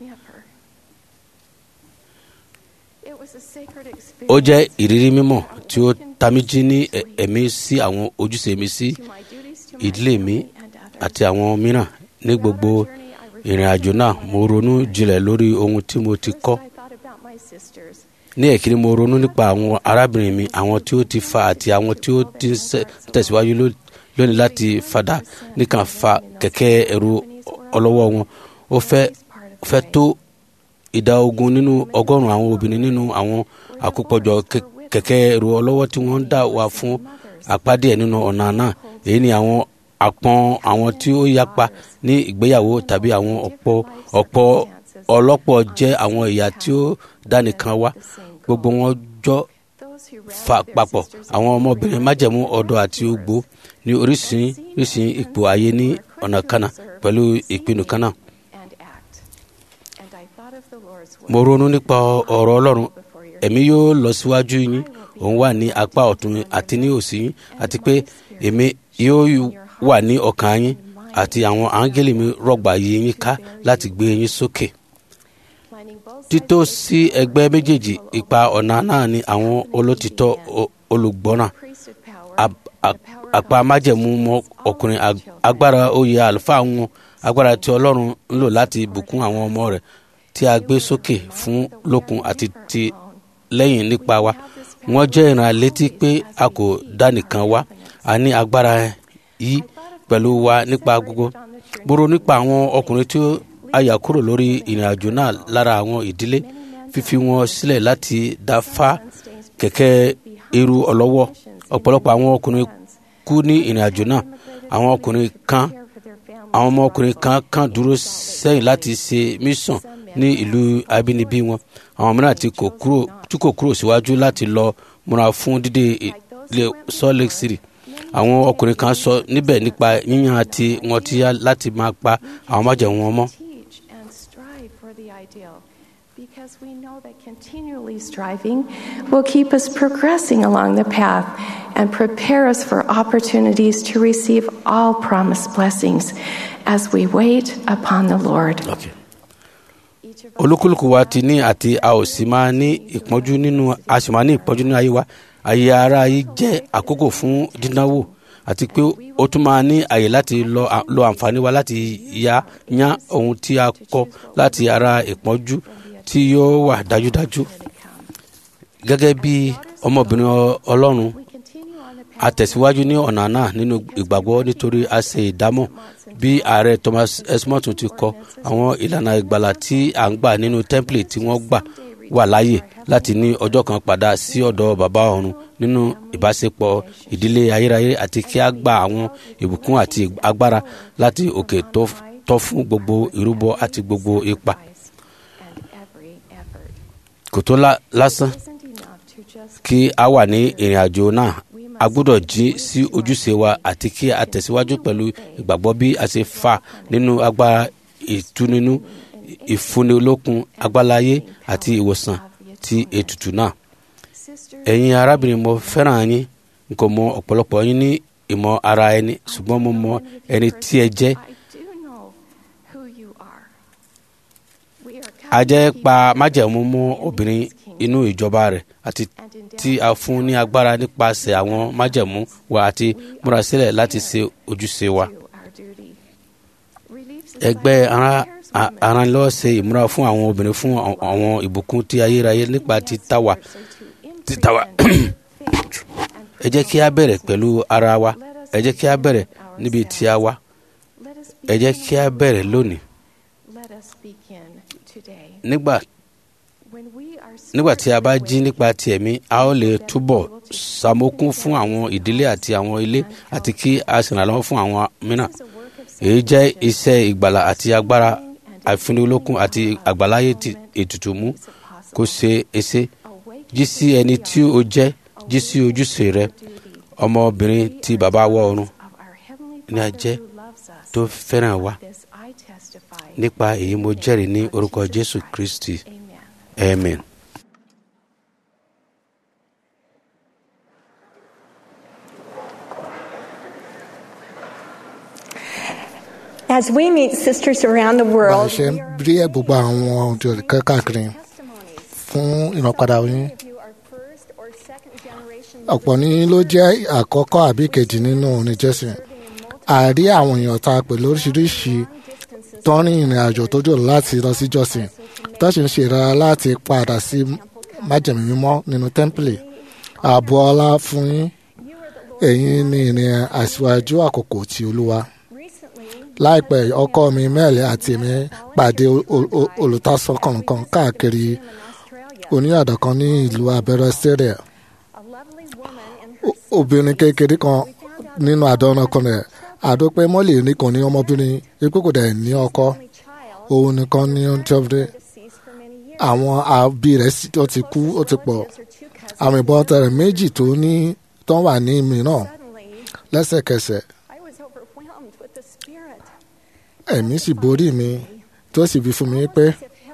ó jẹ́ ìrírí mímọ́ tí ó ta mi jí ní ẹ̀mí sí àwọn ojúṣe mi sí ìdílé mi àti àwọn mìíràn ní gbogbo ìrìn àjò náà mo ronú jinlẹ̀ lórí ohun tí mo ti kọ́ ní ẹ̀kíní mo ronú nípa àwọn arábìnrin mi àwọn tí ó ti fa àti àwọn tí ó ti ń tẹ̀síwájú lónìí láti fadà nìkan fa kẹ̀kẹ́ ẹ̀rù ọlọ́wọ́ wọn ó fẹ́ fẹ́ tó ìdá ogún nínú ọgọ́rùn-ún àwọn obìnrin nínú àwọn àkópọ̀jọ kẹ̀kẹ́ ẹ̀rù ọlọ́wọ́ tí wọ́n ń dà wá fún àpádé ẹ̀ nínú ọ̀nà náà èyí ni àwọn àpọn àwọn tí ó yapa ní ìgbéyàwó tàbí àwọn ọ̀pọ̀ ọ̀pọ̀ ọlọ́pọ̀ jẹ́ àwọn ìyá tí ó dánìkan wá gbogbo wọn jọ fa papọ̀ àwọn ọmọbìnrin májẹ̀mú ọ̀dọ́ àti ogbó ní oríṣiríṣi ipò ayé ní ọ̀nà kanna pẹ̀lú ìpinnu kanna. mo ronú nípa ọ̀rọ̀ ọlọ́run ẹ̀mí yóò lọ síwájú yín òun wà ní apá ọ̀tún àti ní òsì yín àti pé èmi yóò wà ní ọkàn yín àti àwọn áńgẹ́lì mi rọ̀gbà yí yín ká láti gbé yín sókè. títò sí ẹgbẹ́ méjèèjì ipa ọ̀nà náà ni àwọn olótìtọ́ olùgbọ́nà àpá májẹ̀mú mọ́ ọkùnrin agbára oyè àlùfáà wọn agbára tí ọlọ́run ń lò láti bùkún àwọn ọmọ rẹ̀ tí a gbé sókè fún lókun àti ti lẹ́yìn nípa wa wọ́n jẹ́ ìran létí pé a kò dá nìkan wá a ní agbára yìí pẹ̀lú wa nípa gbogbo gbòòrò nípa àwọn ọkùnrin tí a yà kúrò lórí ìrìn àjò náà lára àwọn ìdílé fífi wọn sílẹ̀ láti dá fá kẹ̀kẹ́ eru ọlọ́wọ́ ọ̀pọ̀lọpọ̀ àwọn ọkùnrin kú ní ìrìn àjò náà àwọn ọkùnrin kan àwọn ọmọkùnrin kan kàn dúró sẹ́yìn láti ṣe mission ní ìlú abínibí wọn àwọn mìíràn tí kò kúrò tí kò kúrò síwájú láti lọ múra fún dídé ilé salt lake city àwọn ọkùnrin kan sọ níbẹ̀ nípa yíyan àti wọn ti yá láti máa pa àwọn májẹ̀mú wọn mọ́. teach and strive for the ideal because we know that continually striving will keep us progressing along the path and prepare us for opportunities to receive all promised blessings as we wait upon the Lord. Okay. olúkúlùkù wa ti ní àti a ò sì máa ní ìpọ́njú nínú a sì máa ní ìpọ́njú nínú ayé wa ayé ara yìí jẹ́ àkókò fún dídánwò àti pé ó tún máa ní àyè láti lọ lo àǹfààní wa láti ya yán ohun tí a kọ́ láti ara ìpọ́njú tí yóò wà dájúdájú gẹ́gẹ́ bí ọmọbìnrin ọ- ọlọ́run We continue on the path a tẹ̀síwájú ní ọ̀nà náà nínú ìgbàgbọ́ nítorí a ṣe ìdámọ̀ bí ààrẹ thomas esmọ́tún ti kọ àwọn ìlànà ìgbàlà tí à ń gbà nínú tẹ́ḿpìlì tí wọ́n gbà wà láàyè láti ní ọjọ́ kan padà sí ọ̀dọ̀ bàbá ọ̀run nínú ìbáṣepọ̀ ìdílé ayérayé àti kí a gba àwọn ìbùkún àti agbára láti òkè tó tọ́ fún gbogbo ìrúbọ àti gbogbo ipa and every effort. kò tó lá- lásán Isn't enough to just kí a wà ní ìrìn àjò náà a gbọ́dọ̀ jí sí ojúṣe wa àti kí a tẹ̀síwájú pẹ̀lú ìgbàgbọ́ bí a ṣe fà nínú agbára ìtúnínú ìfúnnilókun agbálayé àti ìwòsàn ti ètùtù náà. sister ẹ̀yin arábìnrin mo fẹ́ràn yín n kò mọ ọ̀pọ̀lọpọ̀ yín ní ìmọ̀ ara ẹni ṣùgbọ́n mo mọ ẹni tí ẹ jẹ́ I do know who you are. We are a jẹ́ covenant pa keepers májẹ̀mú in mọ́ his obìnrin kingdom inú ìjọba rẹ̀ àti and endowed tí a fún ní agbára nípasẹ̀ àwọn májẹ̀mú wa àti múra sílẹ̀ láti ṣe ojúṣe wa. to our duty. Relief ẹgbẹ́ Society ara- prepares a- women aranlọ́wọ́ ṣe ìmúra fún àwọn obìnrin fún àwọn- àwọn ìbùkún tí ayérayé nípa títàwà títàwà ẹ jẹ́ kí a bẹ̀rẹ̀ pẹ̀lú ara wa ẹ jẹ́ kí a bẹ̀rẹ̀ níbi tí a wà ẹ jẹ́ kí a bẹ̀rẹ̀ lónìí nígbà nígbà tí a bá jí nípa ti ẹ̀mí a ó lè túbọ̀ ṣàmókún fún àwọn ìdílé àti àwọn ilé àti kí a ṣèrànlọ́wọ́ fún àwọn mìíràn èyí jẹ́ iṣẹ́ ìgbàlà àti agbára àfinilókun àti àgbàláyé ti ètùtù mú kó ṣe èsè jí sí ẹni tí ó jẹ́ jí sí ojúṣe rẹ ọmọbìnrin tí bàbá wọ ọ̀run ní a jẹ́ tó fẹ́ràn wa nípa èyí mo jẹ́rìí ní orúkọ jésù kristi amen. As we meet sisters around the bá a world, ṣe ń rí ẹ̀ gbogbo àwọn òjò káàkiri fún ìrànpadà yín ọ̀pọ̀ ní ló jẹ́ àkọ́kọ́ àbí kejì nínú orin jésù àárí àwọn èèyàn ta pẹ̀lú oríṣiríṣi tó ń rin ìrìn àjò tó jò láti lọ sí jọ́sìn tó sì ń ṣe ìrara láti padà sí májèmí mímọ́ nínú tẹ́ḿpìlì ààbò ọlá fún yín ẹ̀yin ní ìrìn àṣìwájú àkókò ti olúwa láìpẹ́ ọkọ mi mẹ́ẹ̀lẹ́ àti èmi pàdé olùtasọ kọ̀ọ̀kan káàkiri oníyàdọ̀ kan ní ìlú abẹ́rẹ́ syria obìnrin kékeré kan nínú àdánù kan rẹ̀ àdópẹ́ mọ́lẹ̀ nìkan ní ọmọbìnrin ikú kò dẹ̀ ní ọkọ òun nìkan ní ọjọ́bìnrin àwọn àbí rẹ̀ ó ti kú ó ti pọ̀ àwọn ìbọn tẹ̀rẹ̀ méjì tó ní tó wà ní mìíràn lẹ́sẹ̀kẹsẹ̀ ẹ̀mí sì borí mi tó sì fi fún mi pé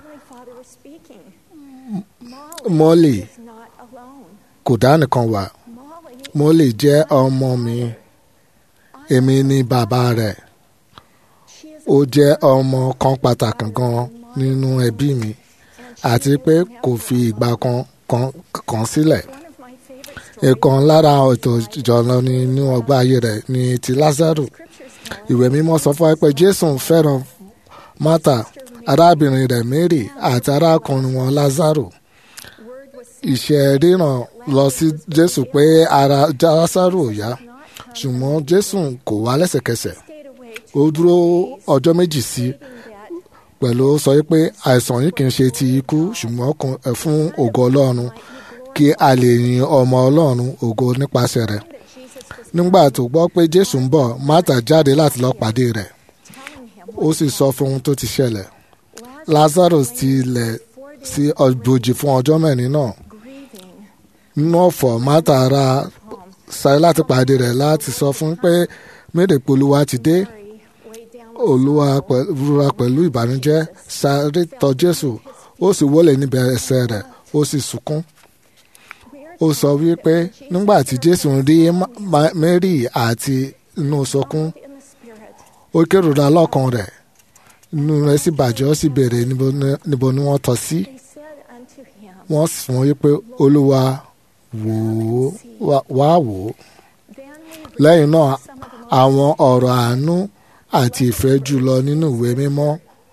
mọ́lì kò dá nìkan wà mọ́lì jẹ́ ọmọ mi èmi ni bàbá rẹ̀ ó jẹ́ ọmọ kan pàtàkì gan nínú ẹbí mi àti pé kò fi ìgbà kan kan kan sílẹ̀ ìkan lára ètò ìjọ̀lọ nínú ọgbà ayé rẹ̀ ní ti Lázárù ìwé mímọ́ sọ fún wa pé Jésù fẹ́ràn Mátà arábìnrin rẹ̀ Mary àti arákùnrin wọn Lázárù ìṣe ríran lọ sí Jésù pé ara Lázárù ò yá ṣùgbọ́n Jésù kò wá lẹ́sẹ̀kẹsẹ̀ ó dúró ọjọ́ méjì sí pẹ̀lú sọ pé àìsàn yìí kì í ṣe ti ikú ṣùgbọ́n fún ògo Ọlọ́run kí a lè yin ọmọ Ọlọ́run ògo nípasẹ̀ rẹ̀ nígbà tó gbọ́ pé Jésù ń bọ̀ Mátà jáde láti lọ pàdé rẹ̀ ó sì sọ fún ohun tó ti ṣẹlẹ̀ lazarus ti lẹ̀ sí ọ̀bòjì fún ọjọ́ mẹ́rin náà nínú ọ̀fọ̀ mátà ara sáré láti pàdé rẹ̀ láti sọ fún pé médèpé olúwa ti dé olúwa rúra pẹ̀lú ìbànújẹ́ sáré tọ̀ jésù ó sì wọlé níbẹ̀ ẹsẹ̀ rẹ̀ ó sì sunkún ó sọ wípé nígbà tí jésù rí mary àti inú sọkún ó kérora lọ́kàn rẹ̀ inú rẹ̀ sì bàjẹ́ ó sì béèrè níbo ni wọ́n tọ́ sí wọ́n sì fún wípé olúwa wò ó wá wò ó lẹ́yìn náà àwọn ọ̀rọ̀ àánú àti ìfẹ́ jùlọ nínú ìwé mímọ́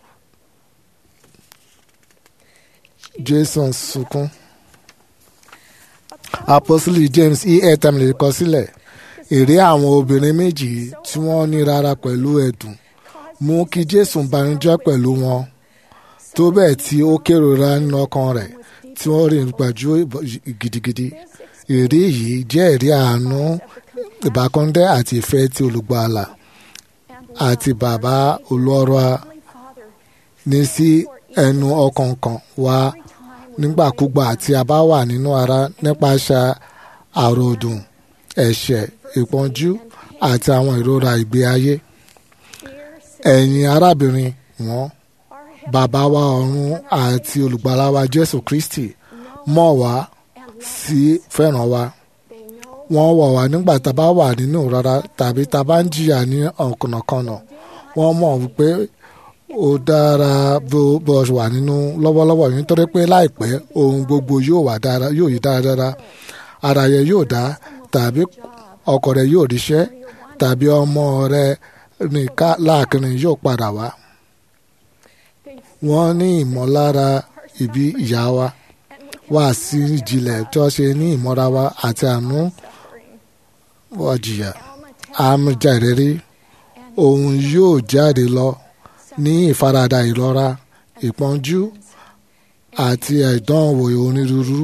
jason sunkún apostoli james e l tamale kọ sílẹ̀ èrè àwọn obìnrin méjì tí wọ́n ní rárá pẹ̀lú ẹ̀dùn mú kí jésù banújẹ́ pẹ̀lú wọn tó bẹ́ẹ̀ tí ó kérora nínú ọkàn rẹ̀ tí wọ́n rìn gbàjú gidigidi èrè yìí jẹ́ èrè àánú ìbákọ́ndẹ́ àti ìfẹ́ tí olùgbàlà àti bàbá olóró ní sí ẹnu ọkàn kan wá nígbàkúgbà tí a bá wà nínú ara nípasẹ̀ àròdùn ẹ̀ṣẹ̀ ìpọ́njú àti àwọn ìrora ìgbé ayé. ẹ̀yin arábìnrin wọn bàbá wa ọ̀run àti olùgbàlà wa jésù kristi mọ̀ wá sí fẹ́ràn wa wọ́n wọ̀ wá nígbà tá a bá wà nínú rárá tàbí tá a bá ń jìyà ní ọ̀kànnàkànnà wọ́n mọ̀ wípé ó dára bó bó wà nínú lọ́wọ́lọ́wọ́ yìí nítorí pé láìpẹ́ ohun gbogbo yóò wà dára yóò yí dáradára ara yẹ yóò dá tàbí ọkọ rẹ yóò ríṣẹ́ tàbí ọmọ rẹ nìka láàkiri yóò padà wá. wọ́n ní ìmọ̀lára ibi ìyá wa wá sí ìjìnlẹ̀ tí wọ́n ṣe ní ìmọ̀ra wa àti àánú wọ́jìyà àmújà ìrírí òun yóò jáde lọ ní ìfaradà ìrora ìpọ́njú àti ìdánwò onírúurú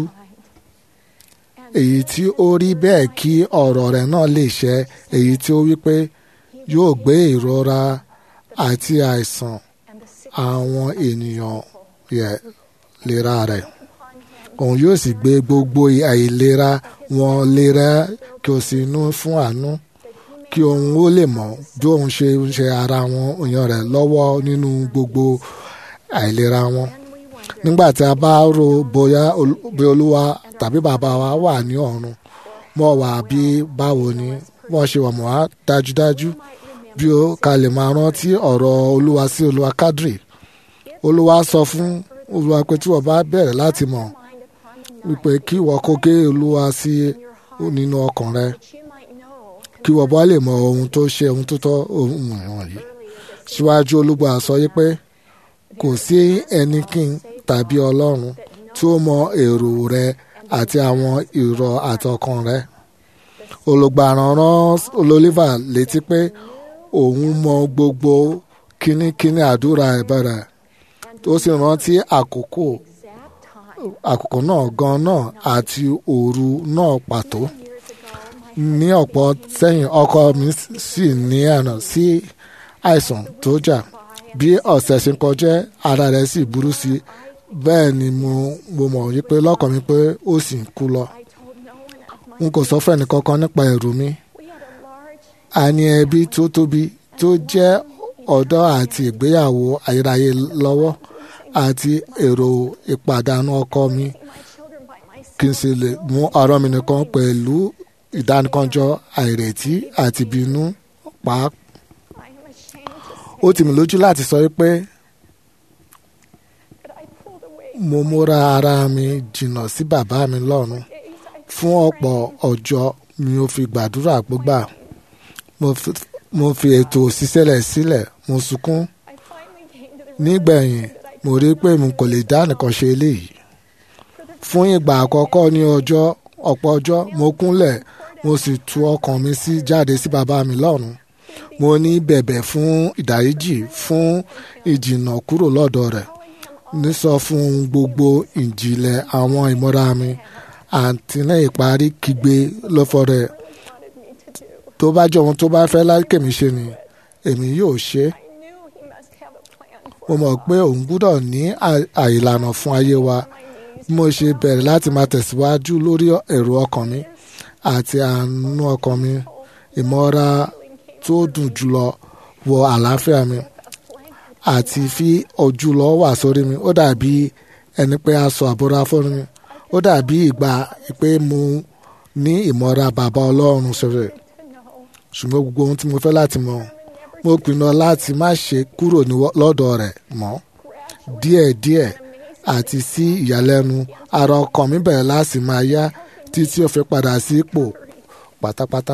èyí tí ó rí bẹ́ẹ̀ kí ọ̀rọ̀ rẹ̀ náà lè ṣẹ èyí tí ó wí pé yóò gbé ìrora àti àìsàn àwọn ènìyàn yẹ lera rẹ̀ òun yóò sì gbé gbogbo àìlera wọn lera kí o sì nú fún àánú kí òun ó lè mọ̀ bí òun ṣe ń ṣe ara wọn èèyàn rẹ̀ lọ́wọ́ nínú gbogbo àìlera wọn. nígbà tí a bá rò bóyá bí olúwa tàbí bàbá wa wà ní ọ̀run mọ̀ wá bí báwo ni wọ́n ṣe wà mọ́ wá dájúdájú bí ó ká lè máa rántí ọ̀rọ̀ olúwa sí olúwa kádìrì olúwa sọ fún olúwa pé tí wọ́n bá bẹ̀rẹ̀ láti mọ̀ wípé kí wọ́n kó gé olúwa sí nínú ọkàn rẹ kí wọ́n bá lè mọ ohun tó ṣe ohun tó tọ́ ohun wọ̀nyí. síwájú olúgbà sọ yí pé kò sí ẹnikín tàbí ọlọ́run tí ó mọ èrò rẹ àti àwọn ìrọ̀ àtọkàn rẹ. olùgbàràn rán olólífà létí pé òun mọ gbogbo kínníkínní àdúrà ìbẹ̀rẹ̀ tó sì rántí àkókò àkókò náà gan náà àti òru náà pàtó ní ọ̀pọ̀ sẹ́yìn ọkọ mi sì ní àná sí àìsàn tó jà bí ọ̀sẹ̀ ṣe ń kọjá ara rẹ̀ sì burú sí bẹ́ẹ̀ ni mo mo mọ̀ wípé lọ́kàn mi pé ó sì ń kú lọ. n kò sọ fún ẹnìkankan nípa ẹ̀rù mi. a ní ẹbí tó tóbi tó jẹ́ ọ̀dọ́ àti ìgbéyàwó ayérayé lọ́wọ́ àti èrò ìpàdánù ọkọ mi kí n sì lè mú ọ̀rọ̀ mi nìkan pẹ̀lú ìdánìkanjọ àìrètí àti ìbínú pa á. ó tì mí lójú láti sọ pé mo múra ara mi jìnnà sí bàbá mi lọ́run fún ọ̀pọ̀ ọjọ́ mi ò fi gbàdúrà gbígbà mo fi ètò òṣìṣẹ́lẹ̀ sílẹ̀ mo sunkún nígbẹ̀yìn mo rí pé mo kò lè dá nìkan ṣe eléyìí fún ìgbà àkọ́kọ́ ní ọjọ́ ọ̀pọ̀ ọjọ́ mo kúnlẹ̀ mo sì tú ọkàn mi sí jáde sí bàbá mi lọ́run mo ní bẹ̀bẹ̀ fún ìdáríjì fún ìjìnà kúrò lọ́dọ̀ rẹ̀ nísọ fún gbogbo ìjìnlẹ̀ àwọn ìmọ̀ra mi àti ní ìparí kígbe lọ́fọ̀ rẹ̀ tó bá jẹ́ ohun tó bá fẹ́ lákèmí ṣe ni èmi yóò ṣe mo mọ̀ pé òun gbúdọ̀ ní àìlànà fún ayé wa bí mo ṣe bẹ̀rẹ̀ láti máa tẹ̀síwájú lórí èrò ọkàn mi àti àánú ọkàn mi ìmọ̀ra tó dùn jùlọ wọ àlàáfíà mi àti fi ojú lọ wà sórí mi ó dàbí ẹni pé aṣọ àbúrò fún mi ó dàbí ìgbà pé mo ní ìmọ̀ra bàbá ọlọ́run sọ̀rọ̀ ṣùgbọ́n gbogbo ohun tí mo fẹ́ láti mọ̀ mo pinnu láti má ṣe kúrò lọ́dọ̀ rẹ̀ mọ́ díẹ̀díẹ̀ àti sí ìyàlẹ́nu ara ọkàn mi bẹ̀rẹ̀ láti máa yá títí ó fi padà sí ipò pátápátá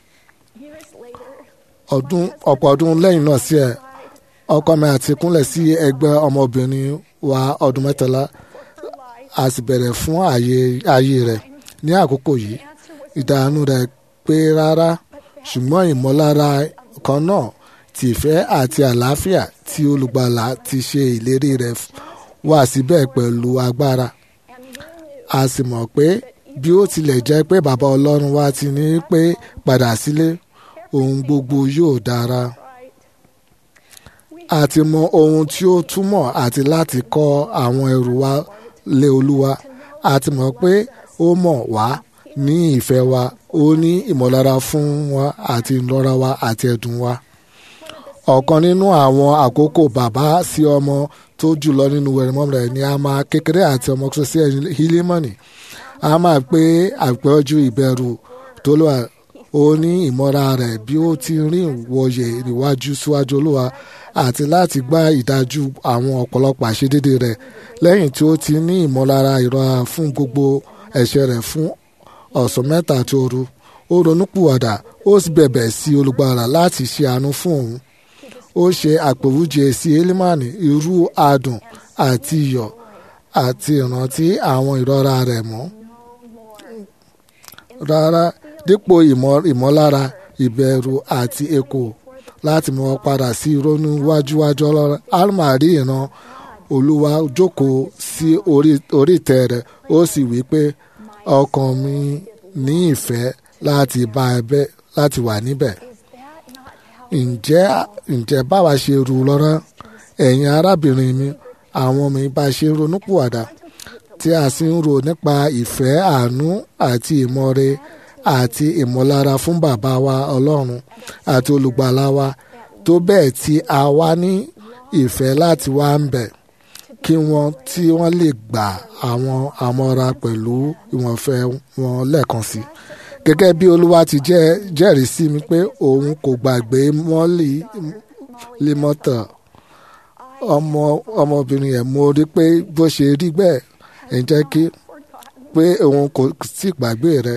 ọdún ọ̀pọ̀ ọdún lẹ́yìn náà sí ẹ̀ ọkọ mi àti kúnlẹ̀ sí ẹgbẹ́ ọmọbìnrin wa ọdún mẹ́tàlá a sì bẹ̀rẹ̀ fún ayé rẹ̀ ní àkókò yìí ìdààmú rẹ̀ pé rárá ṣùgbọ́n ìmọ̀lára kan náà ti ìfẹ́ àti àlàáfíà tí olùgbàlà ti ṣe ìlérí rẹ̀ wà síbẹ̀ pẹ̀lú agbára a sì mọ̀ pé bí ó tilẹ̀ jẹ́ pé bàbá ọlọ́run wa ti ní pé padà sílé ohun gbogbo yóò dára àti mọ ohun tí ó túmọ̀ àti láti kọ́ àwọn ẹrù wa lé olúwa àti mọ̀ pé ó mọ̀ wá ní ìfẹ́ wa ó ní ìmọ̀lára fún wa àti ìlọ́ra wa àti ẹ̀dùn wa. ọ̀kan nínú àwọn àkókò bàbá sí ọmọ tó jùlọ nínú wẹ̀rẹ̀mọ́ rẹ̀ ni a máa kékeré àti ọmọ kò sí hílímọ́nì a máa pé àpẹ́jù ìbẹ̀rù tó lọ́wọ́ ó ní ìmọ̀ra rẹ̀ bí ó ti rìn wọ̀yẹ̀ níwájú síwájú olúwa àti láti gbá ìdájú àwọn ọ̀pọ̀lọpọ̀ àṣedédé rẹ̀ lẹ́yìn tí ó ti ní ìmọ̀lára ìrora fún gbogbo ẹ̀ṣẹ̀ rẹ̀ fún ọ̀sán mẹ́ta àti òru ó ronúpìwàdà ó sì bẹ̀bẹ̀ sí olùgbàlà láti ṣe àánú fún òun ó ṣe àpèwúje sí elimani irú adùn àti iyọ̀ àti ìrántí àwọn ìrora rẹ̀ mọ́ rárá dípò ìmọ̀lára ìbẹ̀rù àti èkó láti mọ padà sí ìrònú wájúwájú ọlọ́run alma rí ìran olúwa jókòó sí orí ìtẹ́ rẹ̀ ó sì wí pé ọkàn mi ní ìfẹ́ láti bá ẹbẹ́ láti wà níbẹ̀. ǹjẹ́ ǹjẹ́ báwa ṣe rú lọ́rọ́ ẹ̀yin arábìnrin mi àwọn mi bá ṣe ronúpìwàdà tí a sì ń rò nípa ìfẹ́ àánú àti ìmọ̀re àti ìmọ̀lára fún bàbá wa ọlọ́run àti olùgbàlà wa tó bẹ́ẹ̀ tí a wá ní ìfẹ́ láti wá ń bẹ̀ kí wọ́n tí wọ́n lè gba àwọn àmọ́ra pẹ̀lú ìwọ̀nfẹ́ wọn lẹ́ẹ̀kan sí gẹ́gẹ́ bí olúwa ti jẹ́ jẹ́rìí sí mi pé òun kò gbàgbé mọ́lì límọ́tà ọmọ ọmọbìnrin yẹn mo rí pé bó ṣe rí bẹ́ẹ̀ ẹ̀ ń jẹ́ kí pé òun kò sì gbàgbé rẹ̀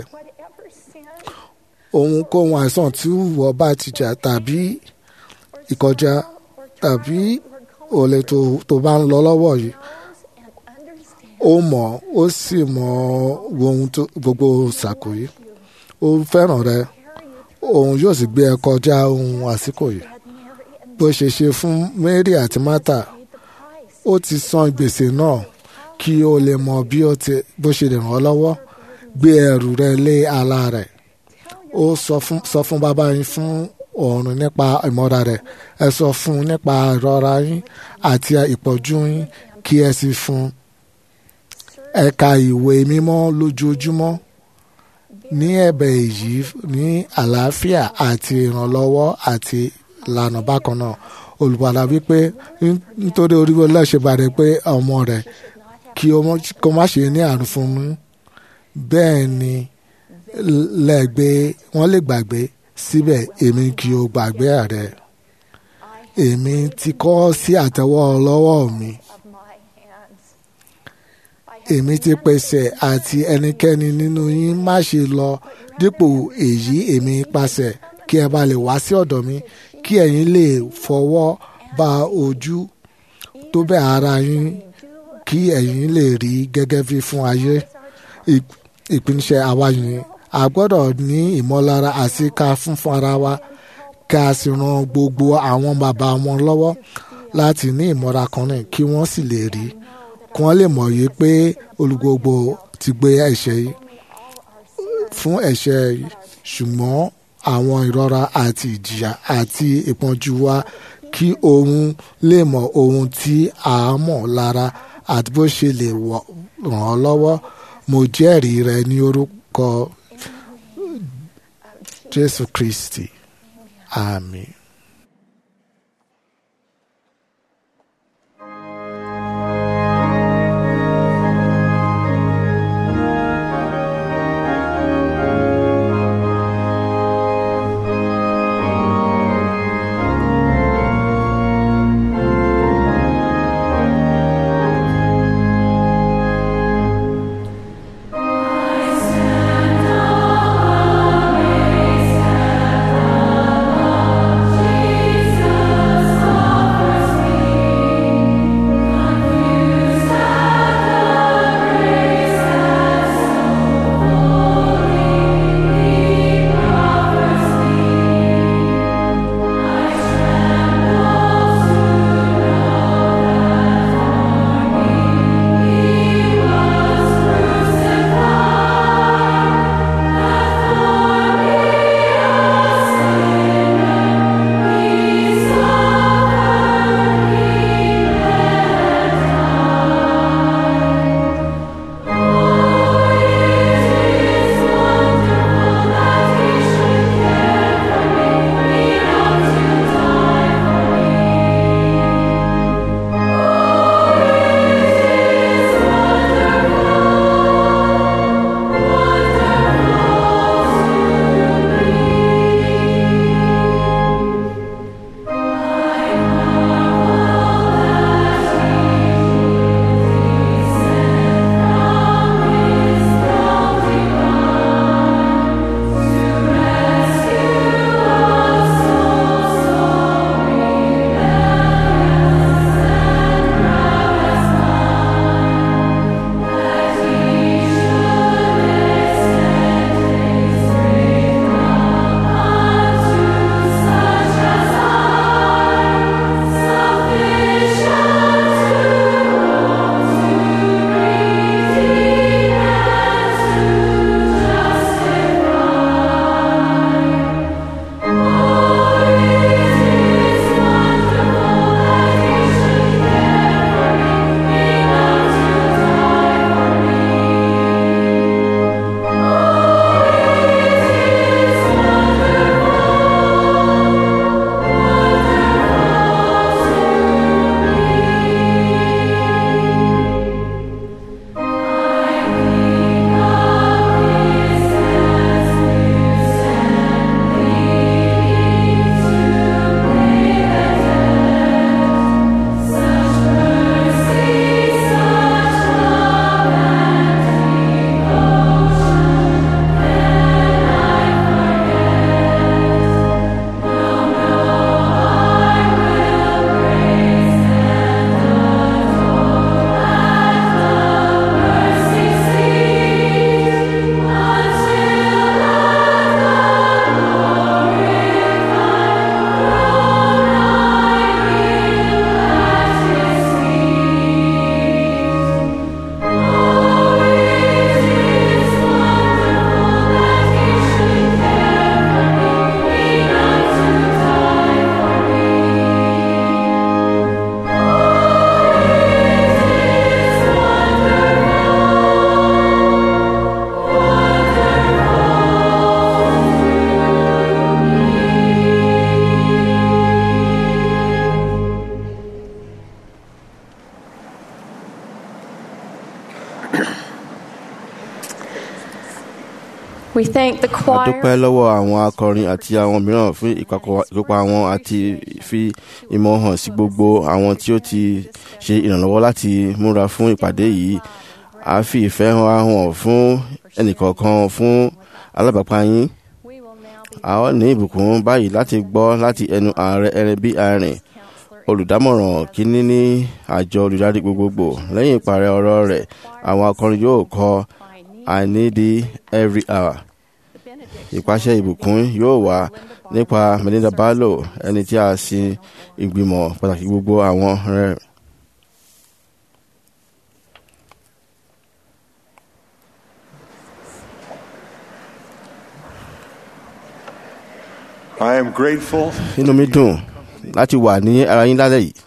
ohunkóhun àìsàn tí wọ́n bá ti jà tàbí ìkọjá tàbí olè tó tó bá ń lọ lọ́wọ́ yìí ó mọ̀ ó sì mọ̀ ohun tó gbogbo ṣàkó yìí ó fẹ́ràn rẹ òun yóò sì gbé ẹ kọjá ohun àsìkò yìí bó ṣe ṣe fún Mary àti Martha ó ti san gbèsè náà kí o lè mọ bí ó ti bó ṣe lè ràn ọ́ lọ́wọ́ gbé ẹrù rẹ lé ala rẹ̀ ó sọ fún sọ fún bàbá yín fún ọ̀run nípa ìmọ̀ra rẹ̀ ẹ sọ fún un nípa ìrora yín àti ìpọ́jú yín kí ẹ sì fún un. ẹ ka ìwé mímọ́ lójoojúmọ́ ní ẹ̀bẹ̀ èyí ní àlàáfíà àti ìrànlọ́wọ́ àti ìlànà bákan náà olùbàdà wípé nítorí orí ọlọ́ọ̀ṣẹ́ bàrẹ̀ pé ọmọ rẹ̀ kí o má ṣe ní àrùn fún mi bẹ́ẹ̀ ni lẹ́gbẹ́ wọ́n lè gbàgbé síbẹ̀ èmi kì í gbàgbé rẹ̀ èmi ti kọ́ sí àtẹ́wọ́ lọ́wọ́ mi èmi ti pèsè àti ẹnikẹ́ni nínú yín má ṣe lọ dípò èyí èmi pàṣẹ kí ẹ bá lè wá sí ọ̀dọ̀ mi kí ẹ̀yin lè fọwọ́ ba ojú tó bẹ̀ ara yín kí ẹ̀yin lè rí gẹ́gẹ́ bí fún ayé ìpínṣẹ́ àwa yìí a gbọ́dọ̀ ní ìmọ̀lára àsìká fún fún ara wa ká sì ran gbogbo àwọn bàbá wọn lọ́wọ́ láti ní ìmọ̀ra kan náà kí wọ́n sì lè rí kí wọ́n lè mọ̀ yìí pé olùgbogbo ti gbé ẹ̀ṣẹ̀ yìí fún ẹ̀ṣẹ̀ yìí ṣùgbọ́n àwọn ìrora àti ìjìyà àti ìpọ́njú wa kí òun lè mọ ohun tí a mọ̀ lára àti bó ṣe lè wọ- ràn ọ́ lọ́wọ́ mo jẹ́rìí rẹ ní orúkọ jésù kristi àmín. We thank the a dúpẹ́ choir. lọ́wọ́ àwọn akọrin àti àwọn mìíràn fún ìpapọ̀- ìkópa wọn àti fi ìmọ̀ hàn sí gbogbo àwọn tí ó ti ṣe ìrànlọ́wọ́ láti múra fún ìpàdé yìí a fi ìfẹ́ hàn hàn fún ẹnìkọ̀ọ̀kan fún alábàápá yín We will now be a ó ní ìbùkún báyìí láti gbọ́ láti ẹnu ààrẹ ẹrẹbí arìn olùdámọ̀ràn kínní ní àjọ olùdarí gbogbogbò lẹ́yìn ìparí ọ̀rọ̀ rẹ̀ àwọn akọrin yóò kọ i need thee every hour ìpàṣẹ ìbùkún yóò wà nípa melinda barlow ẹni tí a sin ìgbìmọ̀ pàtàkì gbogbo àwọn rẹ̀. I am grateful inú mi dùn láti wà ní ara yín lálẹ́ yìí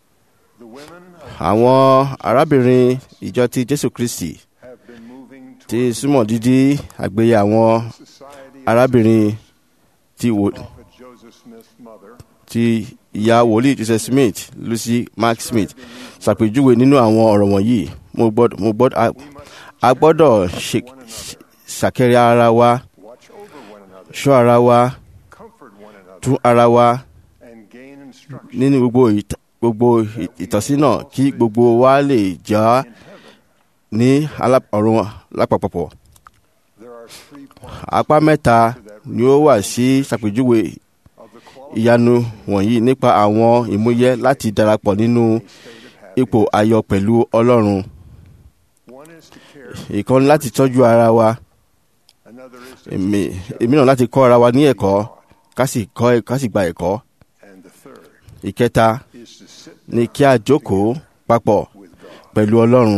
àwọn arábìnrin ìjọ ti jésù kristi ti súnmọ́ dídí àgbéyé àwọn arábìnrin ti wò ti ìyá wòlíì joseph smith lucy mark smith ṣàpèjúwe nínú àwọn ọ̀rọ̀ wọ̀nyí mo gbọ́dọ̀ mo gbọ́dọ̀ a gbọ́dọ̀ ṣàkẹ́rẹ́ ara wa ṣọ́ ara wa tún ara wa nínú gbogbo gbogbo ìtọ́sínà kí gbogbo wa lè já ní ọ̀run lápapọ̀. apá mẹ́ta ni ó wà sí ṣàpèjúwe ìyanu wọ̀nyí nípa àwọn ìmúyẹ láti darapọ̀ nínú ipò ayọ̀ pẹ̀lú ọlọ́run. ìkan láti tọ́jú ara wa èmi náà láti kọ́ ara wa ní ẹ̀kọ́ ká sì kọ́ ká sì gba ẹ̀kọ́. ìkẹta ni kí a jókòó papọ̀ pẹ̀lú ọlọ́run.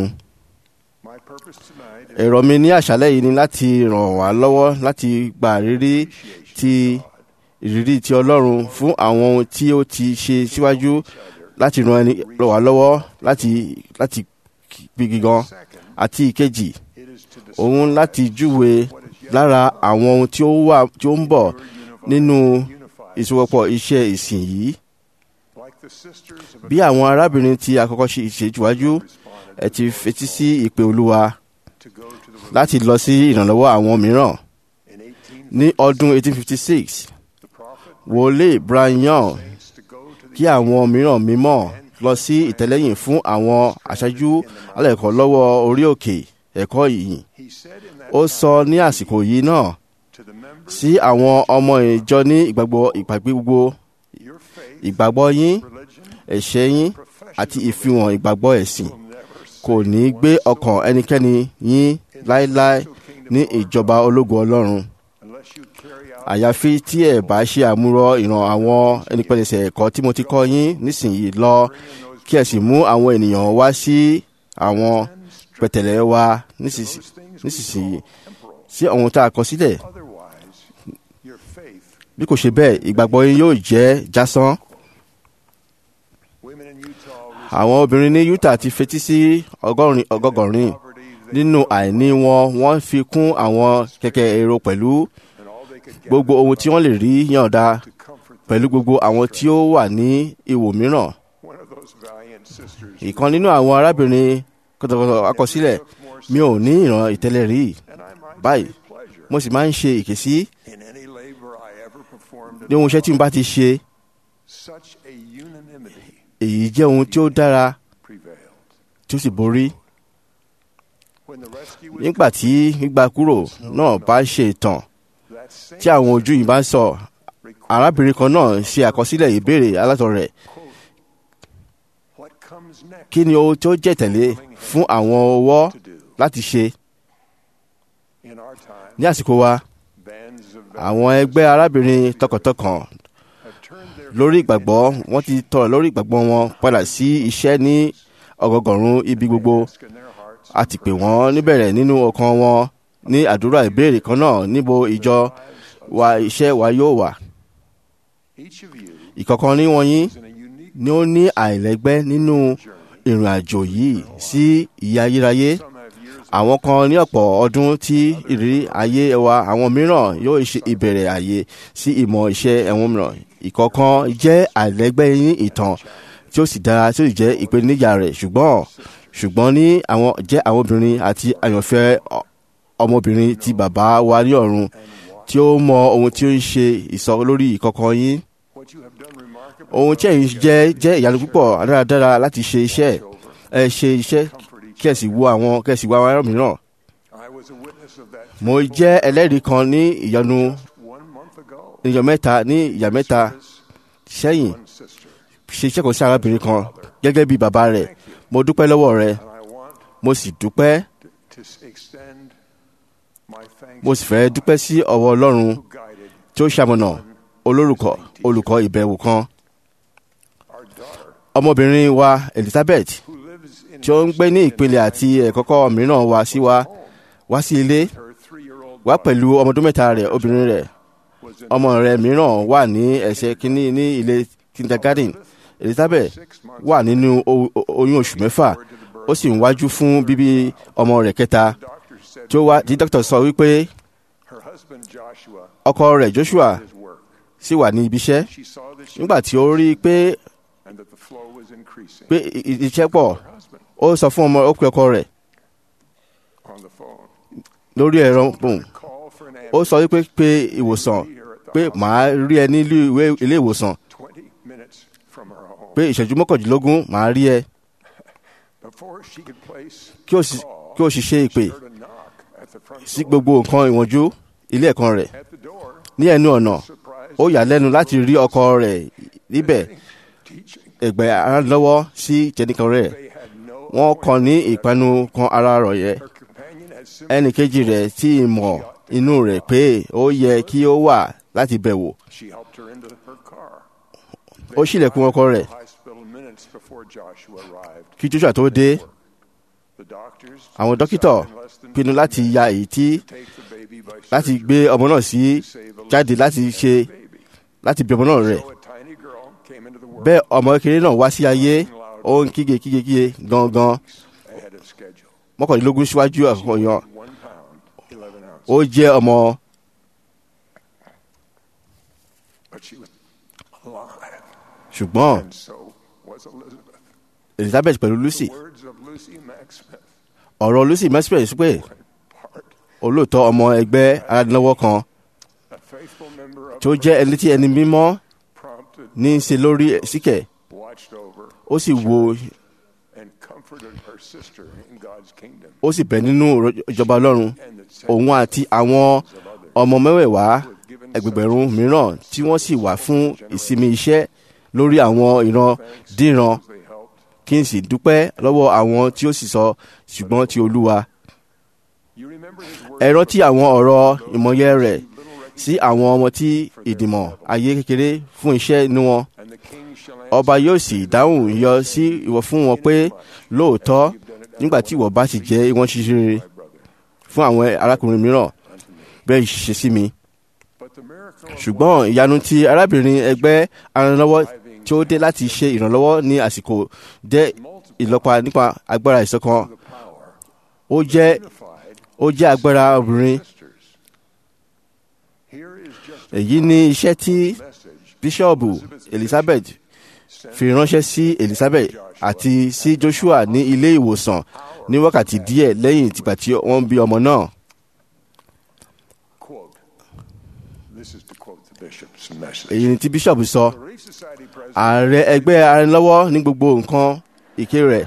èrò mi ní àṣálẹ́ yìí ni láti ràn wá lọ́wọ́ láti gba ìrírí ti ìrírí ti ọlọ́run fún àwọn ohun tí ó ti ṣe síwájú láti ran ẹni ràn wá lọ́wọ́ láti láti gbígi gan àti ìkejì òun láti júwe lára àwọn ohun tí ó wà tí ó ń bọ̀ nínú ìsopọ̀ iṣẹ́ ìsìn yìí bí àwọn arábìnrin tí àkọ́kọ́ ṣe ìṣèjúwájú ẹ ti fetí sí ìpè olúwa láti lọ sí ìrànlọ́wọ́ àwọn mìíràn ní ọdún 1856 wòlé brian kí àwọn mìíràn mímọ́ lọ sí ìtẹ́lẹ́yìn fún àwọn aṣáájú alẹ́kọ̀ọ́ lọ́wọ́ orí òkè ẹ̀kọ́ ìyìn ó sọ ní àsìkò yìí náà sí àwọn ọmọ ìjọ ní ìgbàgbọ́ ìpàgbé gbogbo ìgbàgbọ́ yín ẹ̀ṣẹ̀ yín àti ìfihàn ìgbàgbọ́ ẹ̀sìn kò ní gbé ọkàn ẹnikẹ́ni yín láéláé ní ìjọba ológun ọlọ́run àyàfi tí ẹ bá ṣe àmúrọ ìran àwọn ẹnipẹ̀lẹsẹ̀ ẹ̀kọ́ tí mo ti kọ́ yín nísìnyí lọ kí ẹ sì mú àwọn ènìyàn wá sí àwọn pẹ̀tẹ̀lẹ̀ wa nísinsìnyí sí ohun tá a kọ sílẹ̀ bí kò ṣe bẹ́ẹ̀ ìgbàgbọ́ yín yóò jẹ́ jásán. àwọn obìnrin ní utah ti fetí sí ọgọ́gọ̀rin nínú àìní wọn wọ́n fi kún àwọn kẹ̀kẹ́ èrò pẹ̀lú gbogbo ohun tí wọ́n lè rí yànda pẹ̀lú gbogbo àwọn tí ó wà ní ìwò mìíràn. ìkan nínú àwọn arábìnrin kọ̀tọ̀kọ̀tọ̀ akọsílẹ̀ mi ò ní ìran ìtẹ́lẹ̀ rí báyìí mo sì máa ń ṣe ìkésí ní ohun iṣẹ́ tí mo bá ti ṣe èyí jẹ́ ohun tí ó dára tí ó sì borí nígbà tí gbígbà kúrò náà bá ṣe ìtàn tí àwọn ojú yìí bá ń sọ arábìnrin kan náà ṣe àkọsílẹ̀ ìbéèrè alátọ̀ rẹ̀ kí ni ohun tó jẹ́ tẹ̀lé fún àwọn ọwọ́ láti ṣe ní àsìkò wa àwọn ẹgbẹ́ arábìnrin tọkàntọkàn lórí ìgbàgbọ́ wọ́n ti tọrọ lórí ìgbàgbọ́ wọn padà sí iṣẹ́ ní ọgọgọ̀rún ibi gbogbo a ti pè wọ́n níbẹ̀rẹ̀ nínú ọkàn wọn ní àdúrà ìbéèrè kan náà níbo ìjọ wa iṣẹ́ wa yóò wà. ìkọ̀kan ní wọ̀nyí ni ó ní àìlẹ́gbẹ́ nínú ìrìn àjò yìí sí ìyà ayérayé àwọn kan ní ọ̀pọ̀ ọdún tí ìrírí ayé wa àwọn mìíràn yóò ṣe ìbẹ̀rẹ̀ àyè sí ìmọ̀ iṣẹ́ ẹ̀wọ̀n mìíràn ìkọ̀kan jẹ́ àìlẹ́gbẹ́ ní ìtàn tí ó sì dára tí ó sì jẹ́ ìpèníjà rẹ̀ ṣùgbọ́n ṣùgbọ́n ní àwọn jẹ́ àwọn obìnrin àti àyànfẹ́ ọmọbìnrin ti bàbá wa ní ọ̀run tí ó mọ ohun tí ó ń ṣe ìsọ lórí ìkọ̀kan yín ohun tí ẹ̀yin jẹ́ jẹ́ ìyanu púpọ̀ dáradára láti ṣe iṣẹ́ ẹ ṣe iṣẹ́ kí ẹ sì wo àwọn kí ẹ sì wo àwọn ará mìíràn. mo jẹ́ ẹlẹ́rìí kan ní ìyanu ìyàn mẹ́ta ní ìyà mẹ́ta sẹ́yìn ṣe iṣẹ́ kan sí arábìnrin kan gẹ́gẹ́ bí bàbá rẹ̀ mo dúpẹ́ lọ́wọ́ rẹ̀ mo sì dúpẹ́ mo sì fẹ́ dúpẹ́ sí ọwọ́ ọlọ́run tí ó ṣamọ̀nà olórúkọ olùkọ́ ìbẹ̀wò kan ọmọbìnrin wa Elizabeth tí ó ń gbé ní ìpele àti ẹ̀kọ́kọ́ mìíràn wá sí wa wá sí ilé wá pẹ̀lú ọmọdún mẹ́ta rẹ̀ obìnrin rẹ̀ ọmọ rẹ̀ mìíràn wà ní ẹsẹ̀ kínní ní ilé kindergarten elizabeth wà nínú o- o- oyún oṣù mẹ́fà ó sì ń wájú fún bíbí ọmọ rẹ̀ kẹta Doctor said tí ó wá tí dókítà sọ wípé her husband Joshua ọkọ rẹ̀ joshua his work. sì wà ní ibi iṣẹ́ She saw that she nígbà tí ó rí i pé and that the flow was increasing. pé i- i- iṣẹ́ pọ̀ Her husband ó sọ fún ọmọ ó pe ọkọ rẹ̀ on the phone lórí ẹ̀rọ pòun call for an ó ambulance sọ wípé pé ìwòsàn pé màá rí ẹ ní ilé ìwé- ilé ìwòsàn 20 minutes from her home. pé ìṣẹ́jú mọ́kàndínlógún màá rí ẹ Before she could place kí o sì kí o sì ṣe ìpè heard a knock at the front sí door. gbogbo nǹkan ìwọ̀njú ilé ẹ̀kan rẹ̀ At the door, ní ẹnu ọ̀nà surprised ó yà lẹ́nu láti rí ọkọ rẹ̀ níbẹ̀ teaching. ẹ̀gbẹ́ aránlọ́wọ́ sí jẹnìkan rẹ̀ They had no wọ́n kàn ní ìpanu kan ara rọ̀ yẹ her companion had simply ẹnì kejì rẹ̀ tí ì mọ̀ inú rẹ̀ pé ó yẹ kí ó wà láti bẹ̀wò she helped her into her car. ó ṣílẹ̀kùn ọkọ rẹ̀ Hospital minutes before Joshua arrived. kí joshua tó dé The doctors àwọn dókítà decided in less than pinnu 10 láti minutes ya èyí tí to take the baby by láti surgery gbé ọmọ náà sí to save the jáde life láti of ṣe the baby. láti bí ọmọ náà rẹ̀ So a tiny girl came into the world bẹ́ẹ̀ ọmọ kékeré náà wá sí ayé ó ń kígbe kígbe kígbe gangan ahead of schedule. mọ́kànlélógún síwájú àkọyàn One pound, 11 ounces. ó jẹ́ ọmọ But she was alive. ṣùgbọ́n And so was Elizabeth. elizabeth pẹ̀lú lucy The words of Lucy Mack Smith ọ̀rọ̀ lucy mesper pé part olóòótọ́ ọmọ ẹgbẹ́ aládìlọ́wọ́ kan a faithful member of tó the jẹ́ ẹni tí ẹni mímọ́ prompted, ní í ṣe lórí síkẹ̀ watched over, ó sì wo and comforted her sister in God's kingdom. ó sì bẹ̀ nínú ìjọba ọlọ́run And that òun àti àwọn ọmọ mẹ́wẹ̀ẹ̀wá ẹgbẹ̀gbẹ̀rún mìíràn tí wọ́n sì wà fún ìsinmi iṣẹ́ lórí àwọn ìran díran they helped. kí n sì dúpẹ́ lọ́wọ́ àwọn tí ó sì sọ ṣùgbọ́n ti olúwa You remember his words ẹ rántí àwọn ọ̀rọ̀ ìmọ̀ye rẹ̀ sí àwọn ọmọ tí ìdìmọ̀ ayé kékeré fún iṣẹ́ inú wọn and the king shall ọba yóò sì dáhùn yọ sí ìwọ fún wọn pé lóòótọ́ nígbà tí ìwọ bá sì jẹ́ ìwọ̀n ṣíṣe rere fún àwọn arákùnrin mìíràn bẹ́ẹ̀ ṣe sí mi But the miracle of ṣùgbọ́n ìyanu ti arábìnrin ẹgbẹ́ aranlọ́wọ́ tí ó dé láti ṣe ìrànlọ́wọ́ ní àsìkò jẹ́ ìlọ́pa nípa agbára ìṣọ̀kan the power ó jẹ́ unified ó jẹ́ agbára obìnrin sisters. Here is just èyí ni iṣẹ́ tí a message bíṣọ́ọ̀bù elizabeth fi ránṣẹ́ sí elizabeth àti sí joshua ní ilé ìwòsàn ní wákàtí díẹ̀ lẹ́yìn tìgbà tí wọ́n bí ọmọ náà quote. This is to quote the bishop's message. èyí ni tí bíṣọ́ọ̀bù sọ The Relief Society president ààrẹ ẹgbẹ́ aranlọ́wọ́ ní gbogbo nǹkan ìké rẹ̀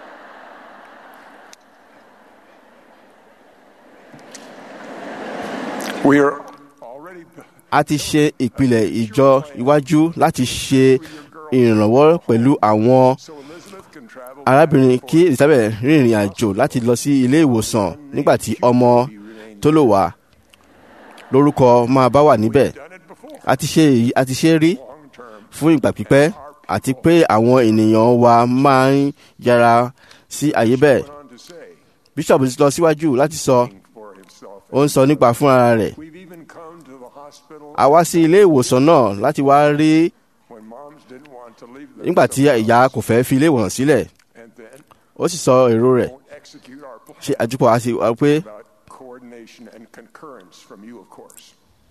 We are already a ti ṣe ìpìlẹ̀ ìjọ iwájú láti ṣe ìrànwọ́ pẹ̀lú àwọn so Elizabeth can travel arábìnrin kí elizabeth rìnrìn àjò láti lọ sí ilé ìwòsàn nígbà tí ọmọ tó lò wá lórúkọ máa bá wà níbẹ̀ done it before a ti ṣe èyí a ti ṣe rí long term fún ìgbà pípẹ́ àti pé àwọn ènìyàn wa máa ń yára sí àyè bẹ́ẹ̀ went on to say bíṣọ̀bù lọ síwájú láti sọ for himself ó ń sọ nípa fúnra rẹ̀ we've even come to the hospital a wá sí ilé ìwòsàn náà láti wá rí when moms didn't want to leave them nígbà tí ìyá kò fẹ́ fi ilé ìwòsàn sílẹ̀ and then ó sì sọ èrò rẹ̀ won't execute our plan ṣe àjùpọ̀ àti wá pé about coordination and concurrence from you of course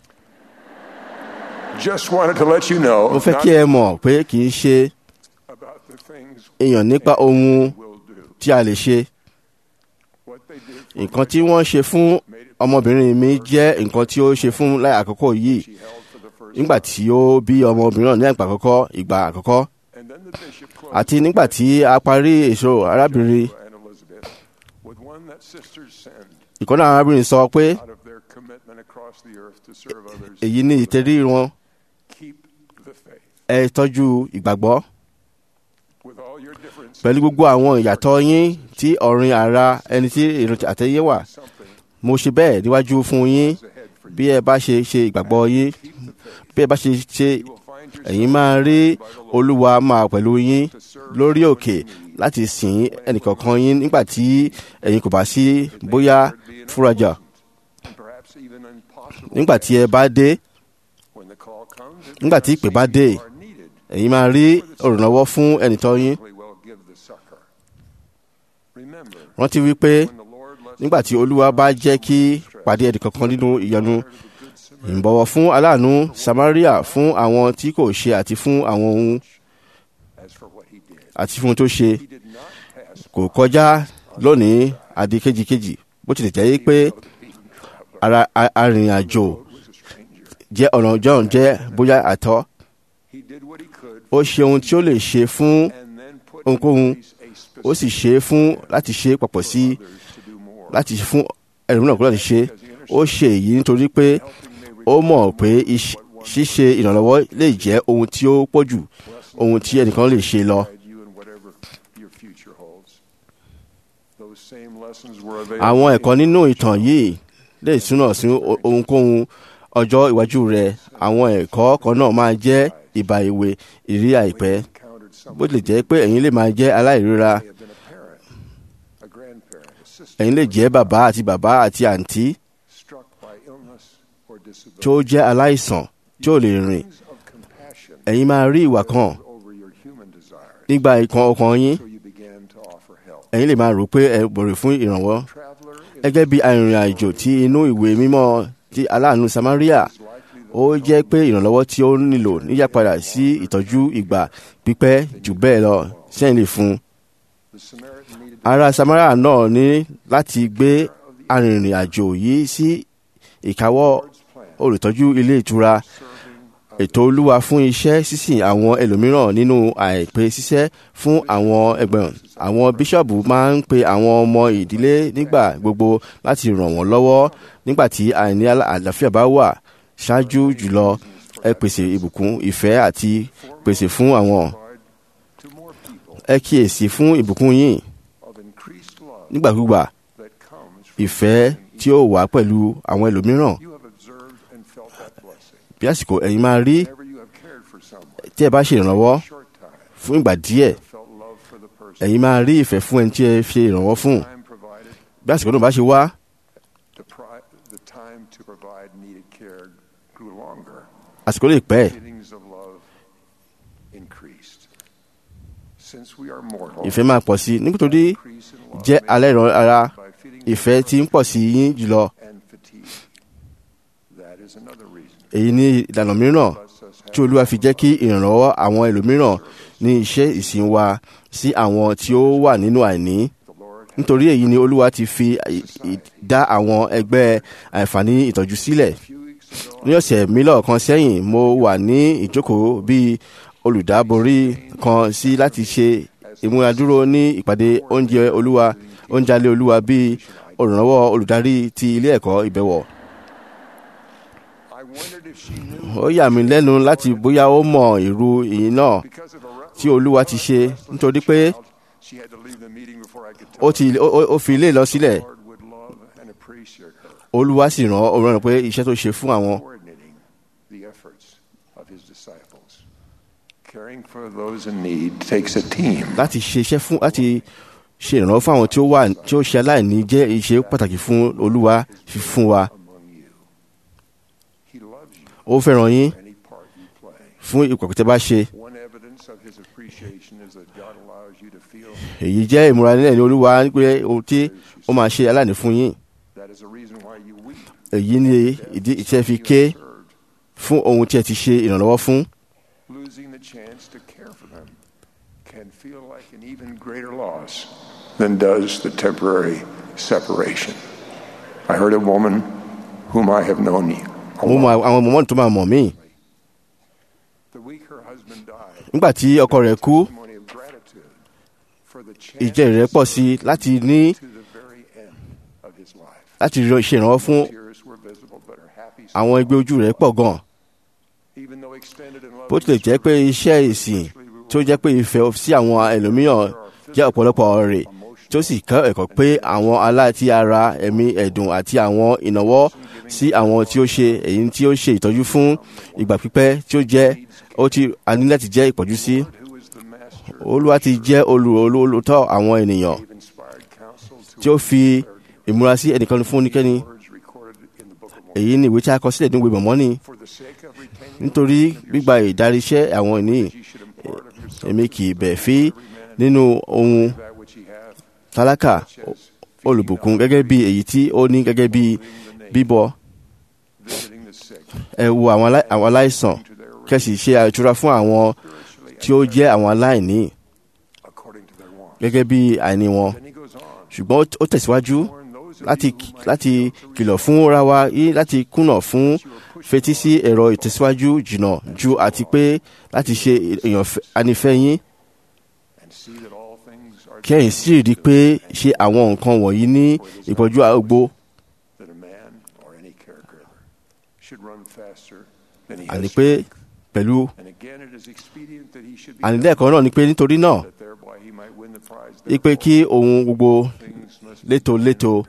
just wanted to let you know mo fẹ́ kí not ẹ mọ̀ pé kì í ṣe about the things èèyàn nípa ohun we'll do tí a lè ṣe what they did for nǹkan tí wọ́n ṣe fún ọmọbìnrin mi jẹ́ nǹkan tí ó ṣe fún láì àkọ́kọ́ yìí she held for the first nígbà tí ó bí ọmọbìnrin náà ní ìgbà àkọ́kọ́ ìgbà àkọ́kọ́ and then the bishop closed àti nígbà tí a parí èso arábìnrin and Elizabeth with one that sisters send ìkọ́nà arábìnrin sọ pé out of their commitment across the earth to serve others èyí ní ìtẹ̀rí wọn keep the faith ẹ tọ́jú ìgbàgbọ́ with all your differences pẹ̀lú gbogbo àwọn ìyàtọ̀ yín tí ọ̀rìn ara ẹni tí èrò àtẹ̀yẹ wà something mo ṣe bẹ́ẹ̀ níwájú fún yín is ahead for you bí ẹ bá ṣe ṣe ìgbàgbọ́ yín keep the faith bí ẹ bá ṣe ṣe you will find yourself ẹ̀yin máa rí olúwa máa pẹ̀lú yín lórí òkè láti sìn ẹnìkọ̀ọ̀kan yín nígbà tí ẹ̀yin kò bá sí bóyá fúrajà and perhaps even impossible nígbà tí ẹ bá dé when the call comes it nígbà tí ìpè bá dé you are needed ẹ̀yin máa rí olùrànlọ́wọ́ fún ẹnìtọ́ yín We will give the succor. Remember, rántí wípé when the Lord lets nígbà tí olúwa bá jẹ́ kí pàdé ẹnìkankan nínú ìyanu ìbọ̀wọ̀ fún aláàánú samaria fún àwọn tí kò ṣe àti fún àwọn ohun as for what he did, àti fún ohun tó ṣe he did not pass kò kọjá lónìí àdí kejìkejì bó tilẹ̀ jẹ́ pé ara a- arìnrìn-àjò was a stranger. jẹ́ ọ̀nà john jẹ́ bóyá àtọ́ He did what he could ó ṣe ohun tí ó lè ṣe fún and then put in ohunkóhun place a specific ó sì ṣe é fún láti ṣe é papọ̀ sí others to do more. láti fún ẹlòmíràn kúrò láti ṣe é. ó ṣe èyí nítorí pé ó mọ̀ pé iṣ- ṣíṣe ìrànlọ́wọ́ lè jẹ́ ohun tí ó pọ̀ jù ohun tí ẹnìkan lè ṣe lọ. guide you in whatever your future holds. Those same lessons were available àwọn ẹ̀kọ́ nínú ìtàn yìí lè túnà sí o- ohunkóhun ọjọ́ iwájú rẹ̀ àwọn ẹ̀kọ́ kan náà máa jẹ́ ìbà ìwé ìrí àìpẹ́ encountered someone bó tilẹ̀ jẹ́ pé ẹ̀yin lè máa jẹ́ aláìríra may have been a parent, a grandparent, a sister ẹ̀yin lè jẹ́ bàbá àti bàbá àti àǹtí struck by illness or disability. tí ó jẹ́ aláìsàn tí ó lè rìn Feelings of compassion ẹ̀yin máa rí ìwà kan over your human desires, nígbà ìkan ọkàn yín so you began to offer help. ẹ̀yin lè máa rò pé ẹ bọ̀rẹ̀ fún ìrànwọ́ Traveler is gẹ́gẹ́ bí arìnrìn-àjò tí inú ìwé mímọ́ ti aláàánú samaria likely ó jẹ́ pé ìrànlọ́wọ́ tí ó nílò níyàpadà sí ìtọ́jú ìgbà pípẹ́ jù bẹ́ẹ̀ lọ sẹ́yìn lè fún un. the Samaritan needed ará samaria náà ní láti gbé arìnrìn-àjò yìí sí ìkáwọ́ olùtọ́jú ilé ìtura ètò olúwa fún iṣẹ́ sísìn àwọn ẹlòmíràn nínú àìpé ṣiṣẹ́ fún àwọn ẹgbẹ̀rún àwọn bíṣọ̀bù máa ń pe àwọn ọmọ ìdílé nígbà gbogbo láti ràn wọ́n lọ́wọ́ nígbà tí àìní àlà- àlàáfíà bá wà ṣáájú jùlọ ẹ pèsè ìbùkún ìfẹ́ àti pèsè fún àwọn to more people ẹ kíyèsí fún ìbùkún yìí of increased love nígbàkúgbà that comes from ìfẹ́ tí ó wà pẹ̀lú àwọn ẹlòmíràn you have observed and felt that blessing. bí àsìkò ẹ̀yin máa rí Whenever you have cared for someone, tí ẹ bá ṣe ìrànlọ́wọ́ short time, fún ìgbà díẹ̀ felt love for the person. ẹ̀yin máa rí ìfẹ́ fún ẹni tí ẹ ṣe ìrànwọ́ fún Time provided, bí àsìkò náà bá ṣe wá the, pri- the time to provide needed care grew longer. àsìkò lè pẹ́ Feelings of love increased. Since we are mortal, ìfẹ́ máa pọ̀ sí i nítorí increase in love jẹ́ may alẹ́ ìran ara by feeling ìfẹ́ tí ń pọ̀ sí yín jùlọ and fatigue. That is another reason. èyí ní ìlànà mìíràn Lets us tí have olúwa fi jẹ́ kí ìrànlọ́wọ́ àwọn ẹlòmíràn ní iṣẹ́ ìsìn wa sí àwọn tí ó wà nínú àìní the Lord nítorí èyí ni olúwa ti fi ì- ì- dá àwọn ẹgbẹ́ àǹfààní ìtọ́jú sílẹ̀ a few weeks ago ní ọ̀sẹ̀ mílọ̀ kan sẹ́yìn mo wà ní ìjókòó bíi olùdáborí kan sí láti ṣe ìmúradúró ní ìpàdé oúnjẹ olúwa oúnjẹ alẹ́ olúwa bíi olùrànlọ́wọ́ olùdarí ti ilé ẹ̀kọ́ ìbẹ̀wọ̀. I wondered if she knew ó yà mí lẹ́nu láti bóyá ó mọ irú ìyìn náà because of a tí olúwa ti ṣe nítorí pé she had to leave the meeting before I could tell ó ti ó- ó- ó fi ilé lọ sílẹ̀ the Lord would love and appreciate her olúwa sì rán ó rán pé iṣẹ́ tó ṣe fún àwọn coordinating the efforts of his disciples. Caring for those in need takes a team. láti ṣe iṣẹ́ fún láti ṣe ìrànlọ́wọ́ fún àwọn tí ó wà tí ó ṣe aláìní jẹ́ iṣẹ́ pàtàkì fún olúwa fi fún wa among you. He loves you ó fẹ́ràn yín for any part you play. fún ìkọ̀kọ̀ tẹ́ bá ṣe One evidence of his appreciation is that God allows you to feel èyí jẹ́ ìmúra nílẹ̀ ní olúwa pé ohun tí ó máa ṣe aláìní fún yín that is a reason why you weep. èyí ni ìdí ìtẹ́ fi ké served. fún ohun tí ẹ ti ṣe ìrànlọ́wọ́ fún Losing the chance to care for them can feel like an even greater loss than does the temporary separation. I heard a woman whom I have known a mo mọ long àwọn mọ̀mọ́ tó máa mọ̀ mí The week her husband died, nígbà tí ọkọ rẹ̀ kú testimony of gratitude for the chance ìjẹ́ rẹ̀ pọ̀ sí i láti ní to the very end of his life. láti ṣe ìrànlọ́wọ́ fún Tears were visible, but her happy àwọn ẹgbẹ́ ojú rẹ̀ pọ̀ gan even though extended and bó tilẹ̀ jẹ́ pé iṣẹ́ ìsìn tó jẹ́ pé ìfẹ́ sí àwọn ẹlòmíràn jẹ́ ọ̀pọ̀lọpọ̀ rẹ̀ tó sì kọ́ ẹ̀kọ́ pé àwọn aláti ara ẹ̀mí ẹ̀dùn àti àwọn ìnáwó sí àwọn tí ó ṣe èyí tí ó ṣe ìtọ́jú fún ìgbà pípẹ́ tí ó jẹ́ ó ti a ní láti jẹ́ ìpọ́jú sí who is the master olúwa ti jẹ́ olù- olù- olùtọ́ àwọn ènìyàn of inspired counsel to tí ó fi ìmúra sí ẹnìkan fún oníkẹ́ni words recorded in the book of Mormon. èyí ni ìwé tí a kọ sílẹ̀ ní ìwé mọ̀mọ́ni For the sake of retaining nítorí gbígba ìdarí iṣẹ́ àwọn ènìyàn you should èmi kì í bẹ̀ fí nínú ohun that which he hath, tálákà olùbùkún gẹ́gẹ́ bí èyí tí ó ní gẹ́gẹ́ bí bíbọ visiting the sick, ẹ wo àwọn alá- àwọn aláìsàn kẹ́sì ṣe àìtura fún àwọn tí ó jẹ́ àwọn aláìní according to their wants. gẹ́gẹ́ bí àìní wọn Then he goes on, ṣùgbọ́n ó- ó tẹ̀síwájú warn those of láti you who might láti fail to kìlọ̀ fún ra wa yí láti kùnà fún fetí sí ẹ̀rọ ìtẹ̀síwájú jìnnà ju àti pé láti ṣe èèyàn fẹ́- anífẹ́ yín and see that all things are kẹ́yìn sì rí i pé ṣe àwọn nǹkan wọ̀nyí ní ìpọ́jú àgbo that a man or any caregiver should run faster than he àní has pé strength. pẹ̀lú And again, it is expedient that he should be àní lẹ́ẹ̀kan náà ni pé nítorí náà that thereby he might win the prize. ipe kí ohun gbogbo Things must be létòlétò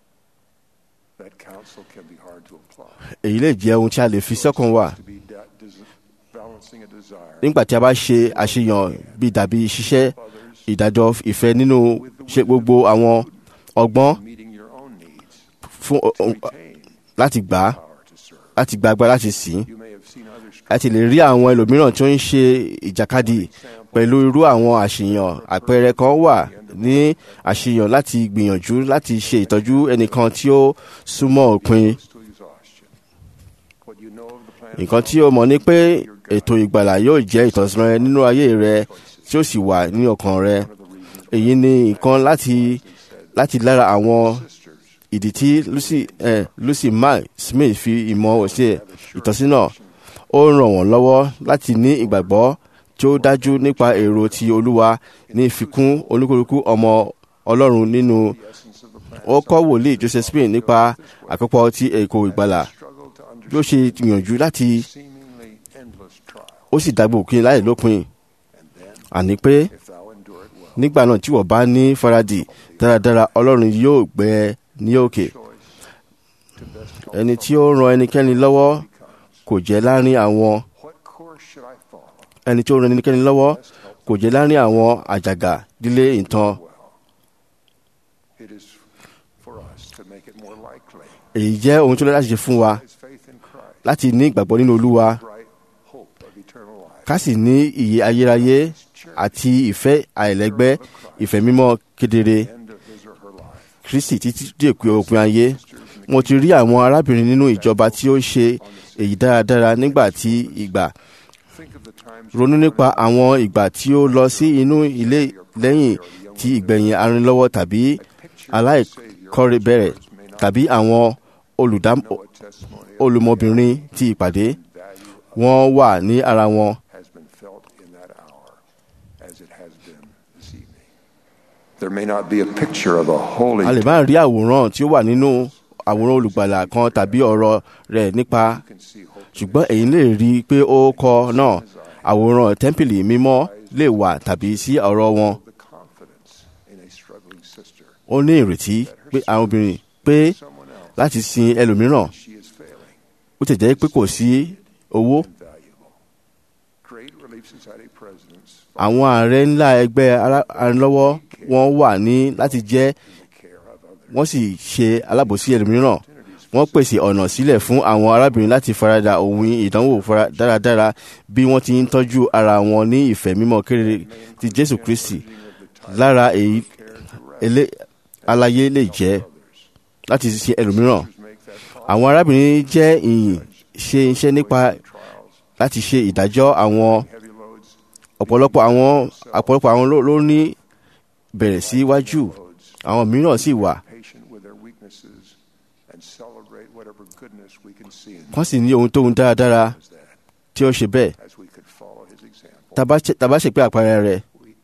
that counsel can be hard to apply. èyí lè jẹ́ ohun tí a lè fi sọ́kàn wà To be da- des- balancing a desire nígbà tí a bá ṣe àṣeyàn bí dàbí ṣiṣẹ́ ìdájọ́ ìfẹ́ nínú ṣe gbogbo àwọn ọgbọ́n meeting your own needs fún to ohun- retain láti gbà á power to serve. láti gba agbára láti sìn ín You may have seen others ẹ ti lè rí àwọn ẹlòmíràn tí ó ń ṣe ìjàkadì pẹ̀lú irú àwọn àṣeyàn àpẹẹrẹ kan wà ní àṣeyàn láti gbìyànjú láti ṣe ìtọ́jú ẹnìkan tí ó súnmọ́ òpin to exhaustion. What you know of the plan nǹkan tí o mọ̀ ni pé ètò ìgbàlà yóò jẹ́ ìtọ́sọ́nà rẹ nínú ayé rẹ tí ó sì wà ní ọkàn rẹ èyí ni nǹkan láti láti lára àwọn ìdí tí lucy eh, lucy mark smith fi ìmọ̀ ṣe ìtọ́sínà ó ràn wọ́n lọ́wọ́ láti ní ìgbàgbọ́ tí ó dájú nípa èrò ti olúwa ní ìfikún olúkúlùkù ọmọ ọlọ́run nínú ó kọ́ wòlíì joseph smith nípa àkópọ̀ ti èkó ìgbàlà struggle to bí ó ṣe gbìyànjú láti understand seemingly endless trial. ó sì dàgbò òkè láì lópin And then, àní pé if thou endure it well, nígbà náà tí wọ́n bá ní faradì dáradára ọlọ́run yóò gbé ẹ ní òkè to best ẹni tí ó ran ẹnikẹ́ni lọ́wọ́ kò jẹ́ láàrin àwọn what course should I follow? ẹni tí ó ran ẹnikẹ́ni lọ́wọ́ kò jẹ́ láàrin àwọn àjàgà dílé ìtàn It is for us to make it more likely. èyí jẹ́ ohun tó lọ́dá ṣe fún wa His faith in Christ, láti ní ìgbàgbọ́ nínú olúwa bright hope of eternal life. ká sì ní ìyè ayérayé àti ìfẹ́ àìlẹ́gbẹ́ ìfẹ́ mímọ́ kedere End of his or her life. kristi títí dé òpin ayé mo ti rí àwọn arábìnrin nínú ìjọba tí ó ṣe èyí dáradára nígbà tí ìgbà Think of the times ronú nípa àwọn ìgbà tí ó lọ sí inú ilé lẹ́yìn tí ìgbẹ̀yìn arìnlọ́wọ́ tàbí aláìkọ́rè bẹ̀rẹ̀ tàbí àwọn olùdám- what testimony olùmọbìnrin ti ìpàdé wọ́n wà ní ara wọn has been felt in that hour as it has been this evening. There may not be a picture of a holy a lè má rí àwòrán tí ó wà nínú àwòrán olùgbàlà kan tàbí ọ̀rọ̀ rẹ̀ nípa can see hope ṣùgbọ́n èyí lè rí i pé ó kọ náà àwòrán tẹ́ḿpìlì mímọ́ lè wà tàbí sí ọ̀rọ̀ wọn the confidence in a struggling sister. ó ní ìrètí pé àwọn obìnrin pé Someone else, láti sin ẹlòmíràn she is failing, ó ti jẹ́ pé kò sí owó valuable. Great Relief Society presidents àwọn ààrẹ ńlá ẹgbẹ́ ará- arìnlọ́wọ́ wọn wà ní láti jẹ́ care of others. wọ́n sì ṣe alábòsí ẹlòmíràn wọ́n pèsè ọ̀nà sílẹ̀ fún àwọn arábìnrin láti farada ohun ìdánwò fara dáradára bí wọ́n ti ń tọ́jú ara wọn ní ìfẹ́ mímọ́ kéré ti jésù kristi lára èyí elé aláyé lè jẹ́ láti ṣe ẹlòmíràn àwọn arábìnrin jẹ́ ìyìn ṣe iṣẹ́ nípa láti ṣe ìdájọ́ àwọn Heavy loads, ọ̀pọ̀lọpọ̀ àwọn ọ̀pọ̀lọpọ̀ àwọn ló- ló ní bẹ̀rẹ̀ síwájú àwọn mìíràn sì wà patient with their weaknesses, and celebrate whatever goodness we can see in wọ́n sì ní ohun tóhun dáradára as that, tí ó ṣe bẹ́ẹ̀ as we could follow his example. tàbá ṣe- tàbá ṣe pé àpẹẹrẹ rẹ̀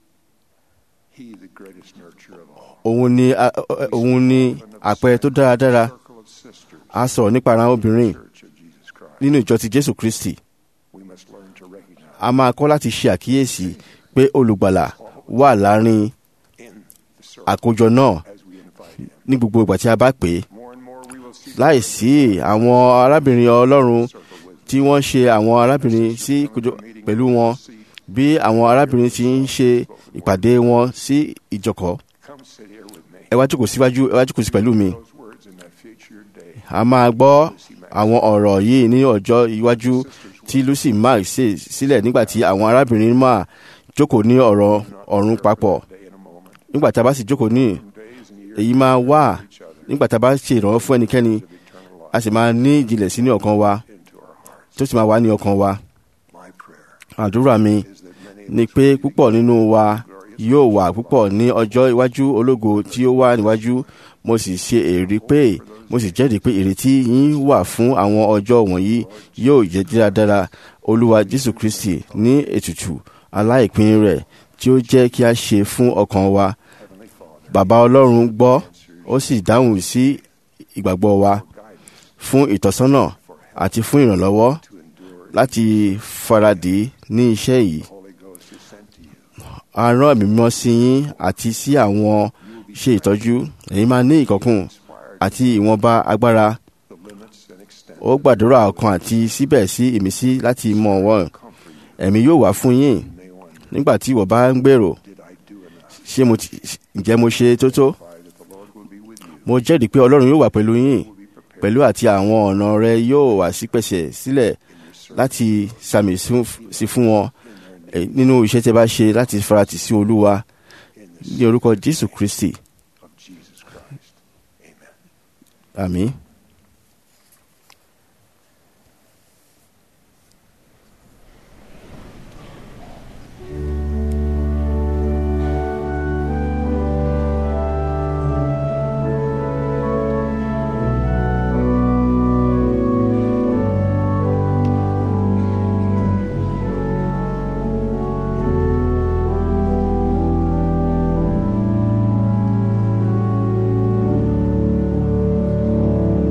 He, the greatest nurturer of all. òun ni a- ẹ- òun ni àpẹẹrẹ tó dáradára Circle of sisters, a sọ̀rọ̀ nípa ara obìnrin Church of Jesus Christ. nínú ìjọ ti jésù kristi We must learn to recognize a máa kọ́ láti ṣe àkíyèsí pé olùgbàlà wà láàrin in the circle àkójọ náà as we invite him. ní gbogbo ìgbà tí a bá pè é More and more we will see láìsí àwọn arábìnrin ọlọ́run tí wọ́n ṣe àwọn arábìnrin sí kójọ pẹ̀lú wọn bí àwọn arábìnrin ti ń ṣe ìpàdé wọn sí ìjọkọ̀ come sit here with me. ẹ wá jókòó síwájú ẹ wá jókòó sí pẹ̀lú mi Those words in that future day. a máa gbọ́ àwọn ọ̀rọ̀ yìí ní ọjọ́ iwájú tí lucy mark ṣe sílẹ̀ nígbà tí àwọn arábìnrin máa jókòó ní ọ̀rọ̀ ọ̀run papọ̀ nígbà tá a bá sì jókòó ní èyí máa wà nígbà tá a bá ṣe ìrànwọ́ fún ẹnikẹ́ni a sì máa ní ìjìnlẹ̀ sí ní ọkàn wa tó sì máa wà ní ọkàn wa àdúrà mi ni pé púpọ̀ nínú wa yóò wà púpọ̀ ní ọjọ́ iwájú ológo tí ó wà níwájú mo sì ṣe èrí pé mo sì jẹ́rìí pé ìrètí yín wà fún àwọn ọjọ́ wọ̀nyí yóò jẹ́ dáradára olúwa jésù kristi ní ètùtù aláìpín rẹ̀ tí ó jẹ́ kí a ṣe fún ọkàn wa bàbá ọlọ́run gbọ́ ó sì dáhùn sí ìgbàgbọ́ wa fún ìtọ́sọ́nà àti fún ìrànlọ́wọ́ láti faradì ní iṣẹ́ yìí a rán ẹ̀mí mímọ́ sí yín àti sí àwọn ṣe ìtọ́jú ẹ̀yin máa ní ìkọ̀kùn àti ìwọ̀nba agbára ó gbàdúrà ọkàn àti síbẹ̀ sí ìmísí láti mọ̀ wọ́n ẹ̀mí yóò wá fún yín nígbà tí ìwọ bá ń gbèrò ṣé mo ti ǹjẹ́ mo ṣe tó tó mo jẹ́rìí pé ọlọ́run yóò wà pẹ̀lú yín pẹ̀lú àti àwọn ọ̀nà rẹ yóò wá sí pẹ̀sẹ̀ sílẹ̀ láti sàmì sí fún wọn nínú iṣẹ́ tí ẹ bá ṣe láti faratì sí olúwa ní orúkọ jésù kristi àmín. Thank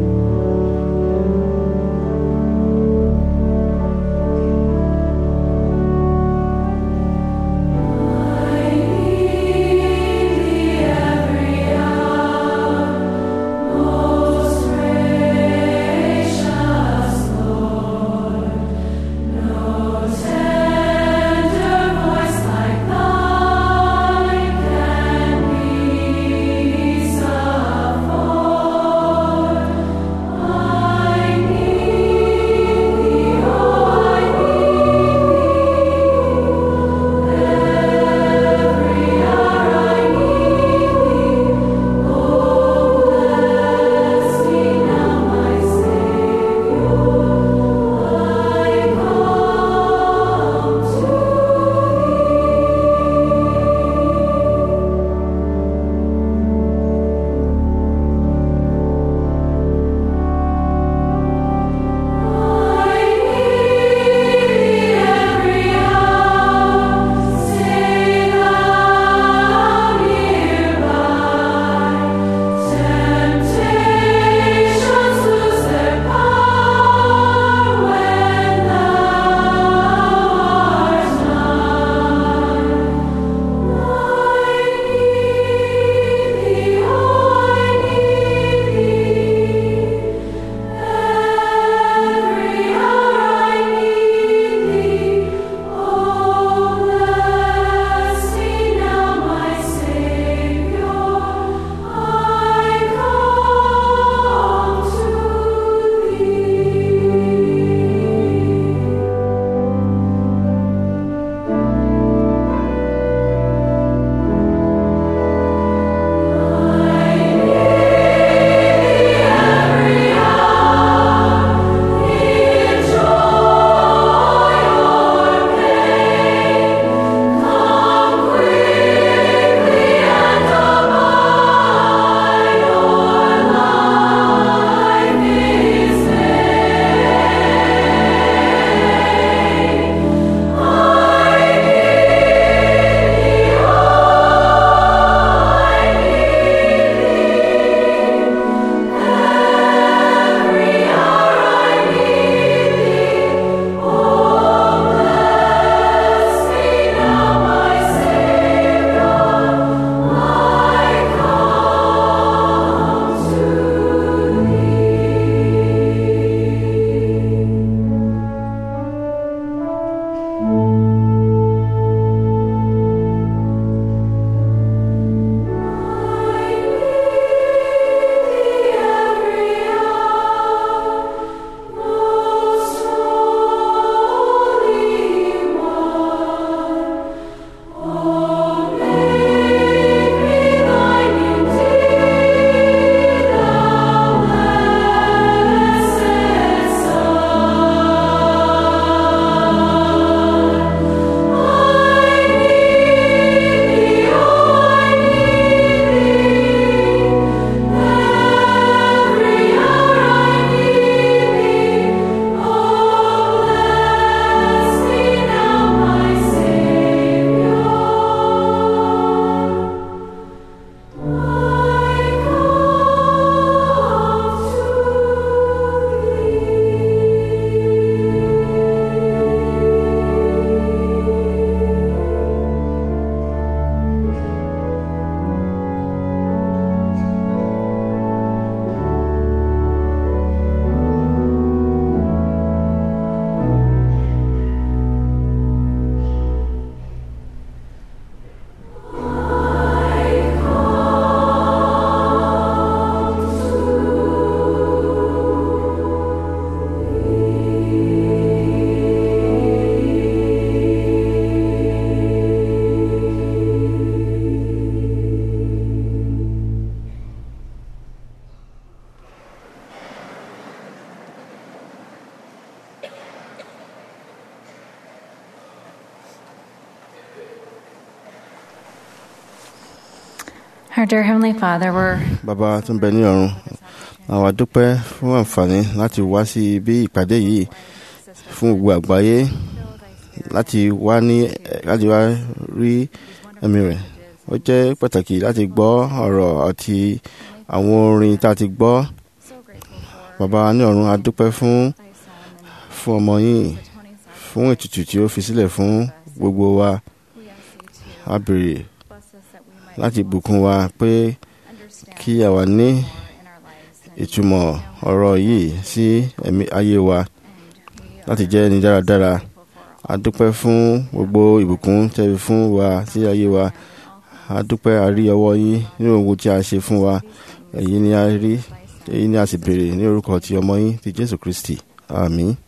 Our dear Heavenly Father, we're bàbá tó ń bẹ ní ọ̀run àwa dúpẹ́ fún àǹfààní láti wá sí ibi ìpàdé yìí fún gbogbo àgbáyé láti wá ní láti wá rí ẹ̀mí rẹ̀ ó jẹ́ pàtàkì láti gbọ́ ọ̀rọ̀ àti àwọn orin tá a ti gbọ́ bàbá ní ọ̀run a dúpẹ́ fún fún ọmọ yìí fún ètùtù tí ó fi sílẹ̀ fún gbogbo wa a béèrè láti bùkún wa pé kí àwa ní ìtumọ̀ ọ̀rọ̀ yìí sí ẹ̀mí ayé wa láti jẹ́ ẹni dáradára a dúpẹ́ fún gbogbo ìbùkún tẹ́bi fún wa sí ayé wa a dúpẹ́ a rí ọwọ́ yín nínú ohun tí a ṣe fún wa èyí ni a rí èyí ni a sì béèrè ní orúkọ ti ọmọ yín ti Jésù Kristi àmín.